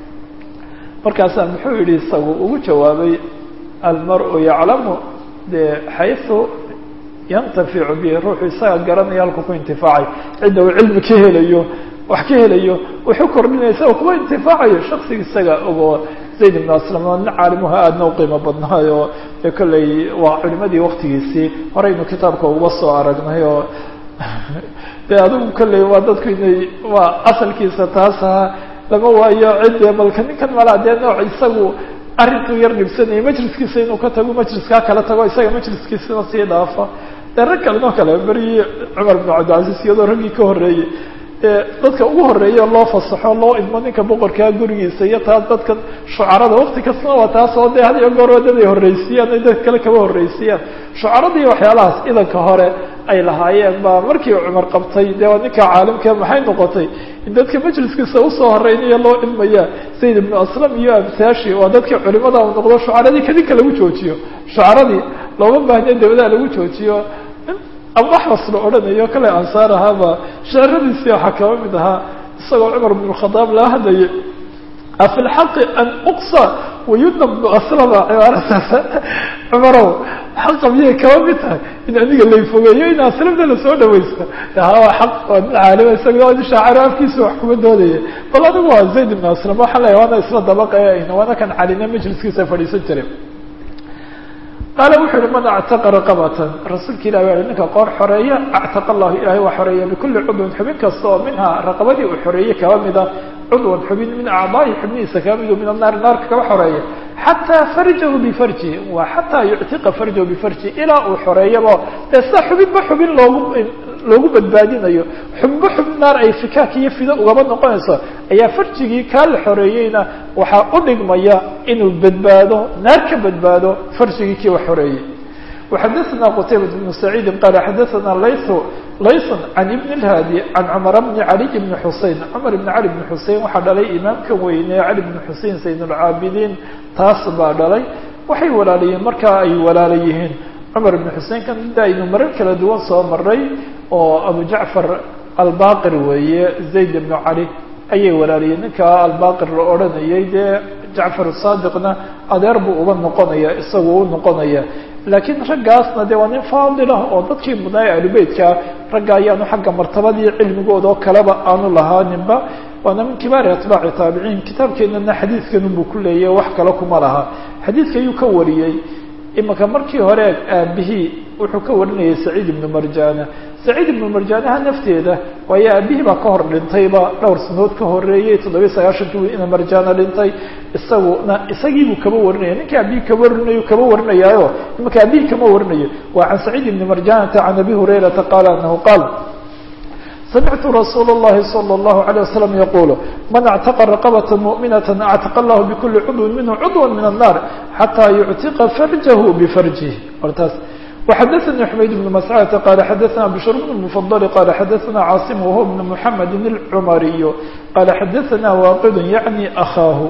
markaasaa muxuu yidhi isagu ugu jawaabay almar-u yaclamu dee xaysu yantaficu bihi ruuxu isaga garanaya halku ku intifaacay cidda uu cilmi ka helayo wax ka helayo wuxuu kordhinaya isaga kuwa intifaacayo shaksiga isaga ogoo zayd ibn aslam oo nin caalimuha aadna u qiimo badnaayo dee kolley waa culimadii waktigiisii horeynu kitaabka uga soo aragnay oo dee adigu kolley waa dadku inay waa asalkiisa taas ahaa lama waayo cidde balka ninkan malaa dee nooc isagu arrintuu yar dhibsanayay majliskiisa inuu ka tago majliskaa kala tago isaga majliskiisana sii dhaafo dee rag kalenoo kale berigii cumar bin cabdilcaziz iyadoo raggii ka horreeyey dadka ugu horeeya loo fasaxo loo idmo ninka boqorkaa gurigiisa iyo taas dadka shucarada wakti kastana waa taas oo dee had iyo goor dad ay horreysiiyaan ay dad kale kaba horreysiiyaan shucarada iyo waxyaalahaas idanka hore ay lahaayeen baa markii cumar qabtay dee waa ninka caalimka maxay noqotay in dadka majliskiisa usoo horeynayo loo ilmaya zayd ibnu aslam iyo amsaashi waa dadkii culimada u noqdo shucaradii kadinka lagu joojiyo shucaradii looma baahniya dabadaha lagu joojiyo abaxwas la odhanayo kale ansaar ahaaba sheeradiisii waxaa kaba mid ahaa isagoo cumar bn khadaab laa hadlayay afi lxaqi an uqsa wayudna bnu aslama cibaarataas cumarow xaqa miyay kaba mid tahay in adiga layfogeeyo in aslamna lasoo dhawaysta hawa xaq waa nin caalima isaga nin shaaciro afkiisa wax kuma doodaya bal adigu waa zayd ibn aslam waxaan leeyahy waana isla dabaqe waana kan calina majliskiisa fadhiisan jiray qaala wuxuu yihi man actaqa raqabatan rasuulka ilah waa ninka qoor xoreeya actaqa allahu ilahay waa xoreeya bikulli cudwin xubin kasta oo minhaa raqabadii uu xoreeyey kaba mida cudwan xubin min acdaahi xubnihiisa kaba midu min annaari naarka kaba xoreeya xataa farjahu bifarji waa xataa yuctiqa farjahu bifarji ilaa uu xoreeyaba dee sida xubinba xubin loogu loogu badbaadinayo xubinba xubin naar ay fikaak iyo fido ugaba noqonayso ayaa farjigii kaa la xoreeyeyna waxaa u dhigmaya inuu badbaado naar ka badbaado farjigii kii la xoreeyey وxadثna qتayبة بن سعيid qال xadثna layث layث عan iبن الhاdي عan cمر بن عalي بن xusein cmر بن عalي بن xusein waxaa dhalay imaamka weyne cali بن xusein sayd الcaabidiin taas baa dhalay waxay walaalayeen markaa ay walaala yihiin cmar بن xusein kan da aynu marar kala duwan soo maray oo abu jacfar albaqir weeye zayd بن cali ayay walaalayeen ninka albaqir la odhanayay dee jacfar saadiqna adeer buu uba noqonaya isagu u noqonaya laakiin raggaasna de waa nin faadilah oo dadkii mudnaaye ahlubeytka ragga ayaanu xagga martabadii cilmigooda oo kaleba aanu lahaaninba waana min kibaari atbaaci taabiciin kitaabkeenana xadiidkanunbuu ku leeyahy wax kale kuma laha xadiidka ayuu ka wariyey imika markii hore aabihii wuxuu ka warinayay saciid ibnu marjana saciid ibnu marjaanaha nafteeda waayo aabihii baa ka hor dhintayba dhowr sanood ka horeeyey toddobiyi sagaashankii ina marjana dhintay isaguna isagiibuu kaba warinaya ninka aabihii kaba warinayo kaba warinayaayo imika aabihii kama warinayo waa can saciid ibni marjanata can abi hurayrata qaala anahu qaal samictu rasuul اllahi salى اllahu عalيه wasalam yaqulu man actaqa raqabata muؤminaة actaqa allahu bikuli cudwin minhu cudwa min الnar xataa yuctiqa farjahu bifarjih hortaas وxadثnي حmayd بن مسcدة qال xadثna بشhr بن المفضل qال xadثna cاaصم وهو بن محمد الcmري qال xadثna واqd yعnي أخاaه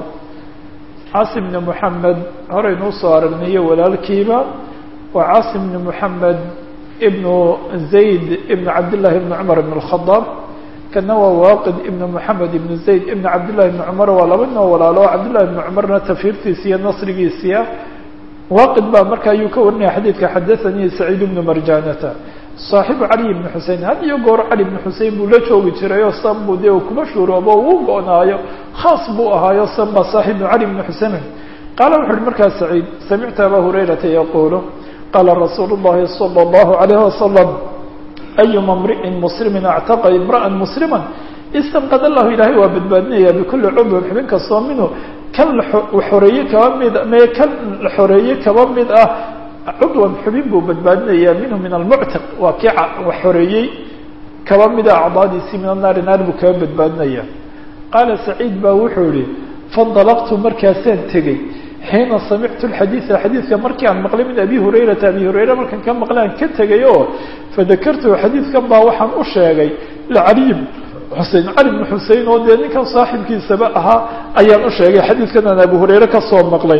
cاaصم بن محمد horeynuu soo aragnayo walaalkiiba waa cاaصم بن محمد بن زayd بن cabdاللahi بن cمر بن الخطاب kana waa waaqid ibn moxamed ibn zayd ibn cabdillahi ibni cumar waa laba nin oo walaalo o cabdillahi ibni cumarna tafiirtiisa iyo nasrigiisiya waaqid baa marka ayuu ka warinaya xadiidka xadathanii saciid ibnu marjanata saaxibu cali ibni xusein had iyo goor cali ibni xusein buu la joogi jiray oo san buu dee kuma shuuroobo uu go-naayo khaas buu ahaayo san baa saaxibu cali ibni xusein qaala wuxu uhi markaa saciid samictu aba hurayrata yaquulu qaala rasuulu llahi salى اllahu alayh wasalam ayuma mri'in muslimin actaqa imra'an muslima istamqad allahu ilaahay waa badbaadinaya bikuli cudwin xubin kastoo minhu kan xoreeye kaba mid me kan la xoreeye kaba mid ah cudwan xubin buu badbaadinaya minhu min almuctiq waa kii xoreeyey kaba mida acdaadiisii min annaari naar buu kaba badbaadinaya qaala saciid baa wuxuu yihi faindalaqtu markaasaan tegey xiina samictu lxadiida xadiidka markii aan maqlay min abi hurayrata abi hurayra markaan ka maqlay aan ka tegay oo fadakartuhu xadiidkan baa waxaan u sheegay lcaliy xusein cali bn xusein oo dee ninkan saaxibkiisaba ahaa ayaan u sheegay xadiidkan aan abu hurayre kasoo maqlay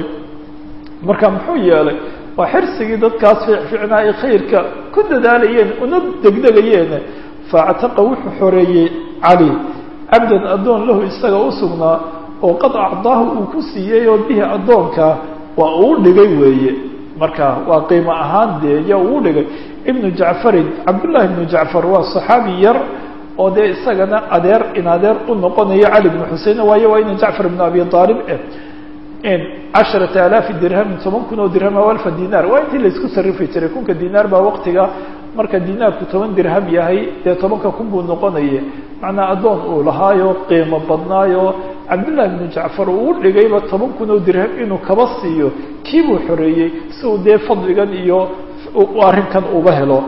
marka muxuu yeelay waa xirsigii dadkaas fiicficnaa ay khayrka ku dadaalayeen una degdegayeen faactaqa wuxuu xoreeyey cali cabdan addoon lahu isaga u sugnaa oo qad acdaahu uu ku siiyey oo bihi addoonka waa uu dhigay weeye marka waa qiimo ahaan dee ya uu dhigay ibnu jacfarin cabdullahi ibnu jacfar waa saxaabi yar oo dee isagana adeer in adeer u noqonayo cali bnu xusein waayo waa ina jacfar ibnu abi aalib casharata alaafi dirhamin toban kun oo dirham aw alfa dinaar waa intii laisku sarifi jiray kunka dinaar baa waktiga marka dinaarku toban dirham yahay dee tobanka kun buu noqonaya macnaa addoon uu lahaayo qiimo badnaayo cabdullahi bnu jacfar uu u dhigayba toban kun oo dirham inuu kaba siiyo kii buu xoreeyey si uu dee fadligan iyo arrinkan uba helo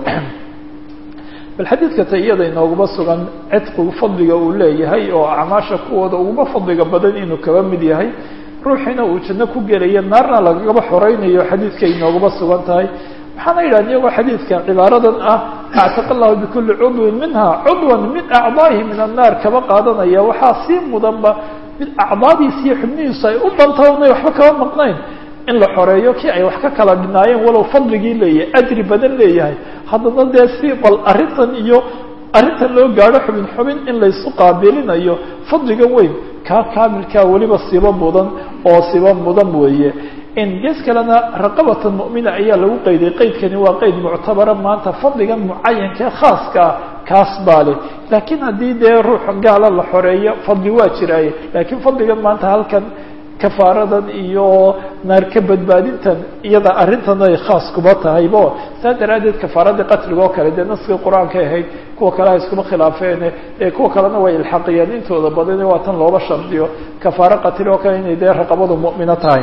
bal xadiidka ta iyada inooguma sugan cidqigu fadliga uu leeyahay oo acmaasha kuwooda uguma fadliga badan inuu kaba mid yahay ruuxiina uu janno ku gelayo naarna lagaba xoreynayo xadiidka inooguma sugan tahay waxaana yidhaha iyagoo xadiidka cibaaradan ah actaqa allahu bikuli cudwin minha cudwan min acdaahi min annaar kaba qaadanaya waxaa sii mudanba mid acdaadiisi iyo xubnihiisu ay u dantawnay waxba kaba maqnayn in la xoreeyo kii ay wax ka kala dhinaayeen walow fadligii leeyahay ajri badan leeyahay haddana dee si bal arrintan iyo arrintan loo gaadho xubin xubin in laysu qaabilinayo fadliga weyn kaa kaamilkaa weliba siba mudan oo siba mudan weeye in gees kalena raqabatan mu'mina ayaa lagu qeyday qeydkani waa qeyd muctabara maanta fadligan mucayankae khaaska ah kaas baa leh laakiin haddii dee ruux gaala la xoreeyo fadli waa jiraaye laakiin fadligan maanta halkan kafaaradan iyo naar ka badbaadintan iyada arrintan ay khaas kuba tahaybo saa daraaddeed kafaaradii qatliga oo kale dee naskii qur-aanka ahayd kuwa kale ha iskuma khilaafeen ee kuwa kalena way ilxaqiyeen intooda badan waa tan looba shardiyo kafaaro qatli oo kale inay dee raqabadu mu'mino tahay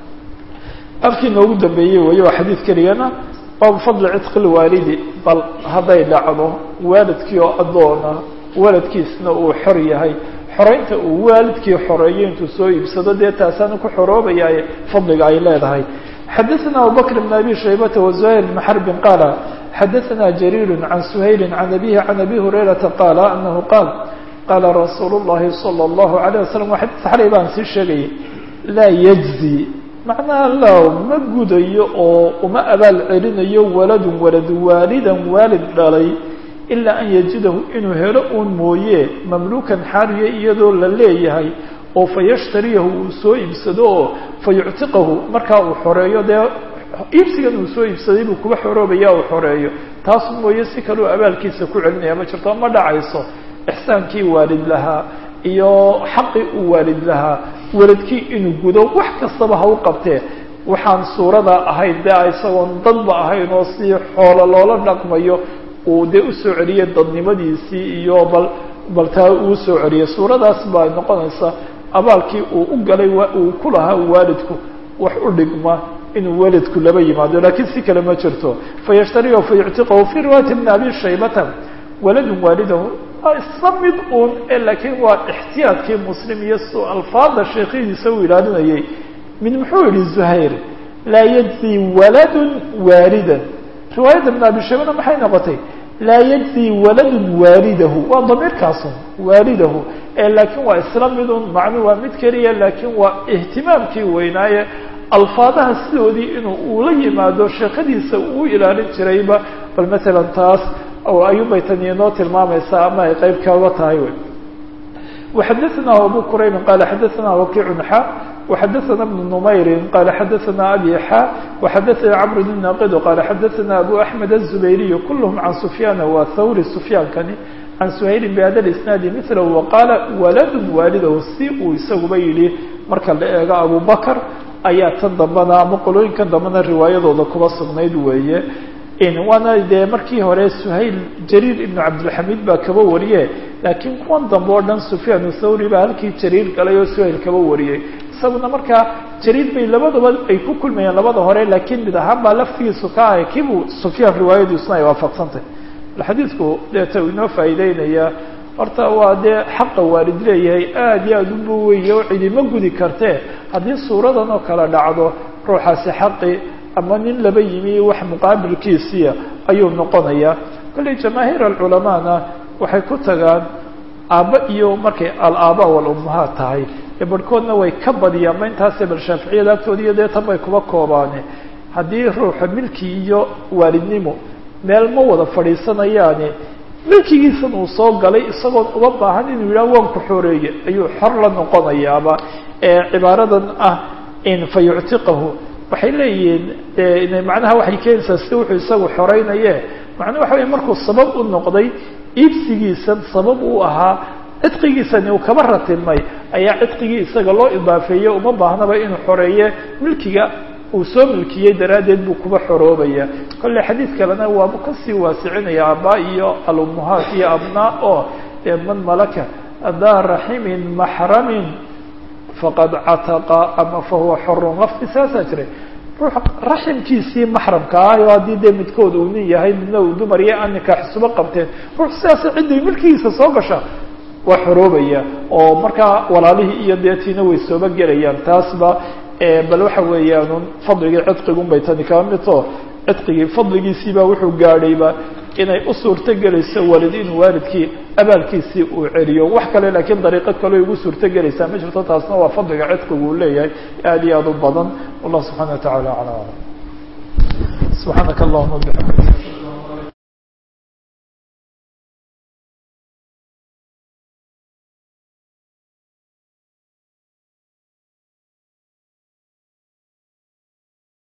afkii noogu dambeeyey weeye waa xadiid keligana baabu fadli cidqi lwaalidi bal hadday dhacdo waalidkii oo addoona waladkiisna uu xor yahay xoreynta uu waalidkii xoreeyo intuu soo iibsado dee taasaana ku xoroobayaa fadliga ay leedahay xadaثna abubakr بn abi shaybata وزuhayr بn xrbi qaala xadaثna jariir can suhayli can abihi can abi hurayrata qaala anahu qaal qaala rasuul الlahi salى الlahu عalيه waslm waa xadis xalay baan sii sheegayay laa yجzi macnaha la ma gudayo oo uma abaal celinayo waladun walad waalidan waalid dhalay ilaa an yajidahu inuu helo uun mooye mamluukan xaaliya iyadoo la leeyahay oo fa yashtariyahu uu soo iibsado oo fa yuctiqahu markaa uu xoreeyo dee iibsigan uu soo iibsaday buu kuba xoroobaya uu xoreeyo taas mooye si kaleu abaalkiisa ku celinaya ma jirto ma dhacayso ixsaankii waalid lahaa iyo xaqii uu waalid lahaa waladkii inuu gudo wax kastaba ha u qabtee waxaan suurada ahayd dee isagoon dadba ahayn oo si xoolo loola dhaqmayo uu dee usoo celiyey dadnimadiisii iyo bal bal taa uu soo celiyey suuradaas baa noqonaysa abaalkii uu u galay uu ku lahaa waalidku wax u dhigma inuu waalidku laba yimaado lakiin si kale ma jirto fayashtariyahu fayuctiqahu fii riwaayati bni abi shaybata waladun waalidahu waa isla mid uun laakiin waa ixtiyaadkii muslim iyo s alfaada sheekhidiisa uu ilaalinayay mid muxuu yihi zuhayr laa yajzi waladun waalidan riwaayadda bn abi shaybana maxay noqotay laa yajzi waladun waalidahu waa damiirkaasun waalidahu laakiin waa isla midun macnu waa mid keliya laakiin waa ihtimaamkii weynaaye alfaadaha sidoodii inuu uula yimaado sheekadiisa uu ilaalin jirayba bal maalan taas ayuunbay tani inoo tilmaamaysaa ama ay qeyb kaaga tahay wy وxadثna abu qrayb qal xadثna wakiع xa وxadثna بن نmayr qal xadثna abi xa وxadثna cمr بن naqd qal xadثna abu أحmed الزubayriي kulhm can سfyaan wa hawri سfyaankani can shayli bhada اsnaadi mثl وqaala walad waalidahu si uu isaguba yihi marka la eego abu bakr ayaa tan dambana ama qolooyinkan dambana riwaayadooda kuba sugnayd weeye waana dee markii hore suhayl jariir ibnu cabdilxamiid baa kaba wariye laakiin kuwan dambe oo dhan sufyaan thawri baa halkii jariir galay oo suhayl kaba wariyey isaguna markaa jariir bay labadaba ay ku kulmayeen labada hore laakiin mid ahaan baa laftigiisu ka ahay kiibuu sufyaan riwaayadiisuna ay waafaqsantay xadiidku deeta uu inoo faa'iideynaya horta waa dee xaqa waalid leeyahay aada iyo aada u buweye oo cidima gudi kartee haddii suuradan oo kale dhacdo ruuxaasi xaqi ama nin laba yimi wax muqaabilkiisiya ayuu noqonayaa kollay jamaahiir alculamaana waxay ku tagaan aabba iyo markay al-aaba walummahaat tahay ee barhkoodna way ka badiyaan ma intaase bal shaaficiyada agtooda iyo dee tan bay kuba koobaane haddii ruuxa milki iyo waalidnimo meel ma wada fadhiisanayaane milkigiisan uu soo galay isagoon uga baahan inuu yidhaha waan ku xoreeye ayuu xor la noqonayaaba ee cibaaradan ah in fa yuctiqahu waxay leeyihiin macnaha waxay keenaysaa si wuxuu isagu xoreynaye macnaa waxa wey markuu sabab u noqday iibsigiisan sabab uu ahaa cidqigiisani uu kaba ratilmay ayaa cidqigii isaga loo idaafeeye uma baahnaba inuu xoreeye milkiga uu soo milkiyey daraaddeed buu kuba xoroobaya kolle xadiid kalena waaba kasii waasicinaya aabaa iyo alummahaat iyo abnaa oo dee man malaka daa raximin maxramin faqad cataqa ama fahuwa xorun lafti saasaa jiray ruux raximkiisii maxramka ah oo haddii dee midkood uu nin yahay midna uu dumar iyo aan nikaaxisuba qabteen ruux sidaasa cidday milkigiisa soo gasha waa xoroobaya oo markaa walaalihii iyo deetiina way sooba gelayaan taasba bal waxa weeyaan fadligii cidqigun bay tani kaba midto cidqigii fadligiisiibaa wuxuu gaadhayba inay u suurto gelayso walid inuu waalidkii abaalkiisii uu celiyo wax kale laakiin dariiqo kale ugu suurto gelaysaa ma jirto taasna waa fadliga cidqigu uu leeyahay aada iyo aada u badan wallah subxana wa tacala aclam subxaanaka allahuma bixamdik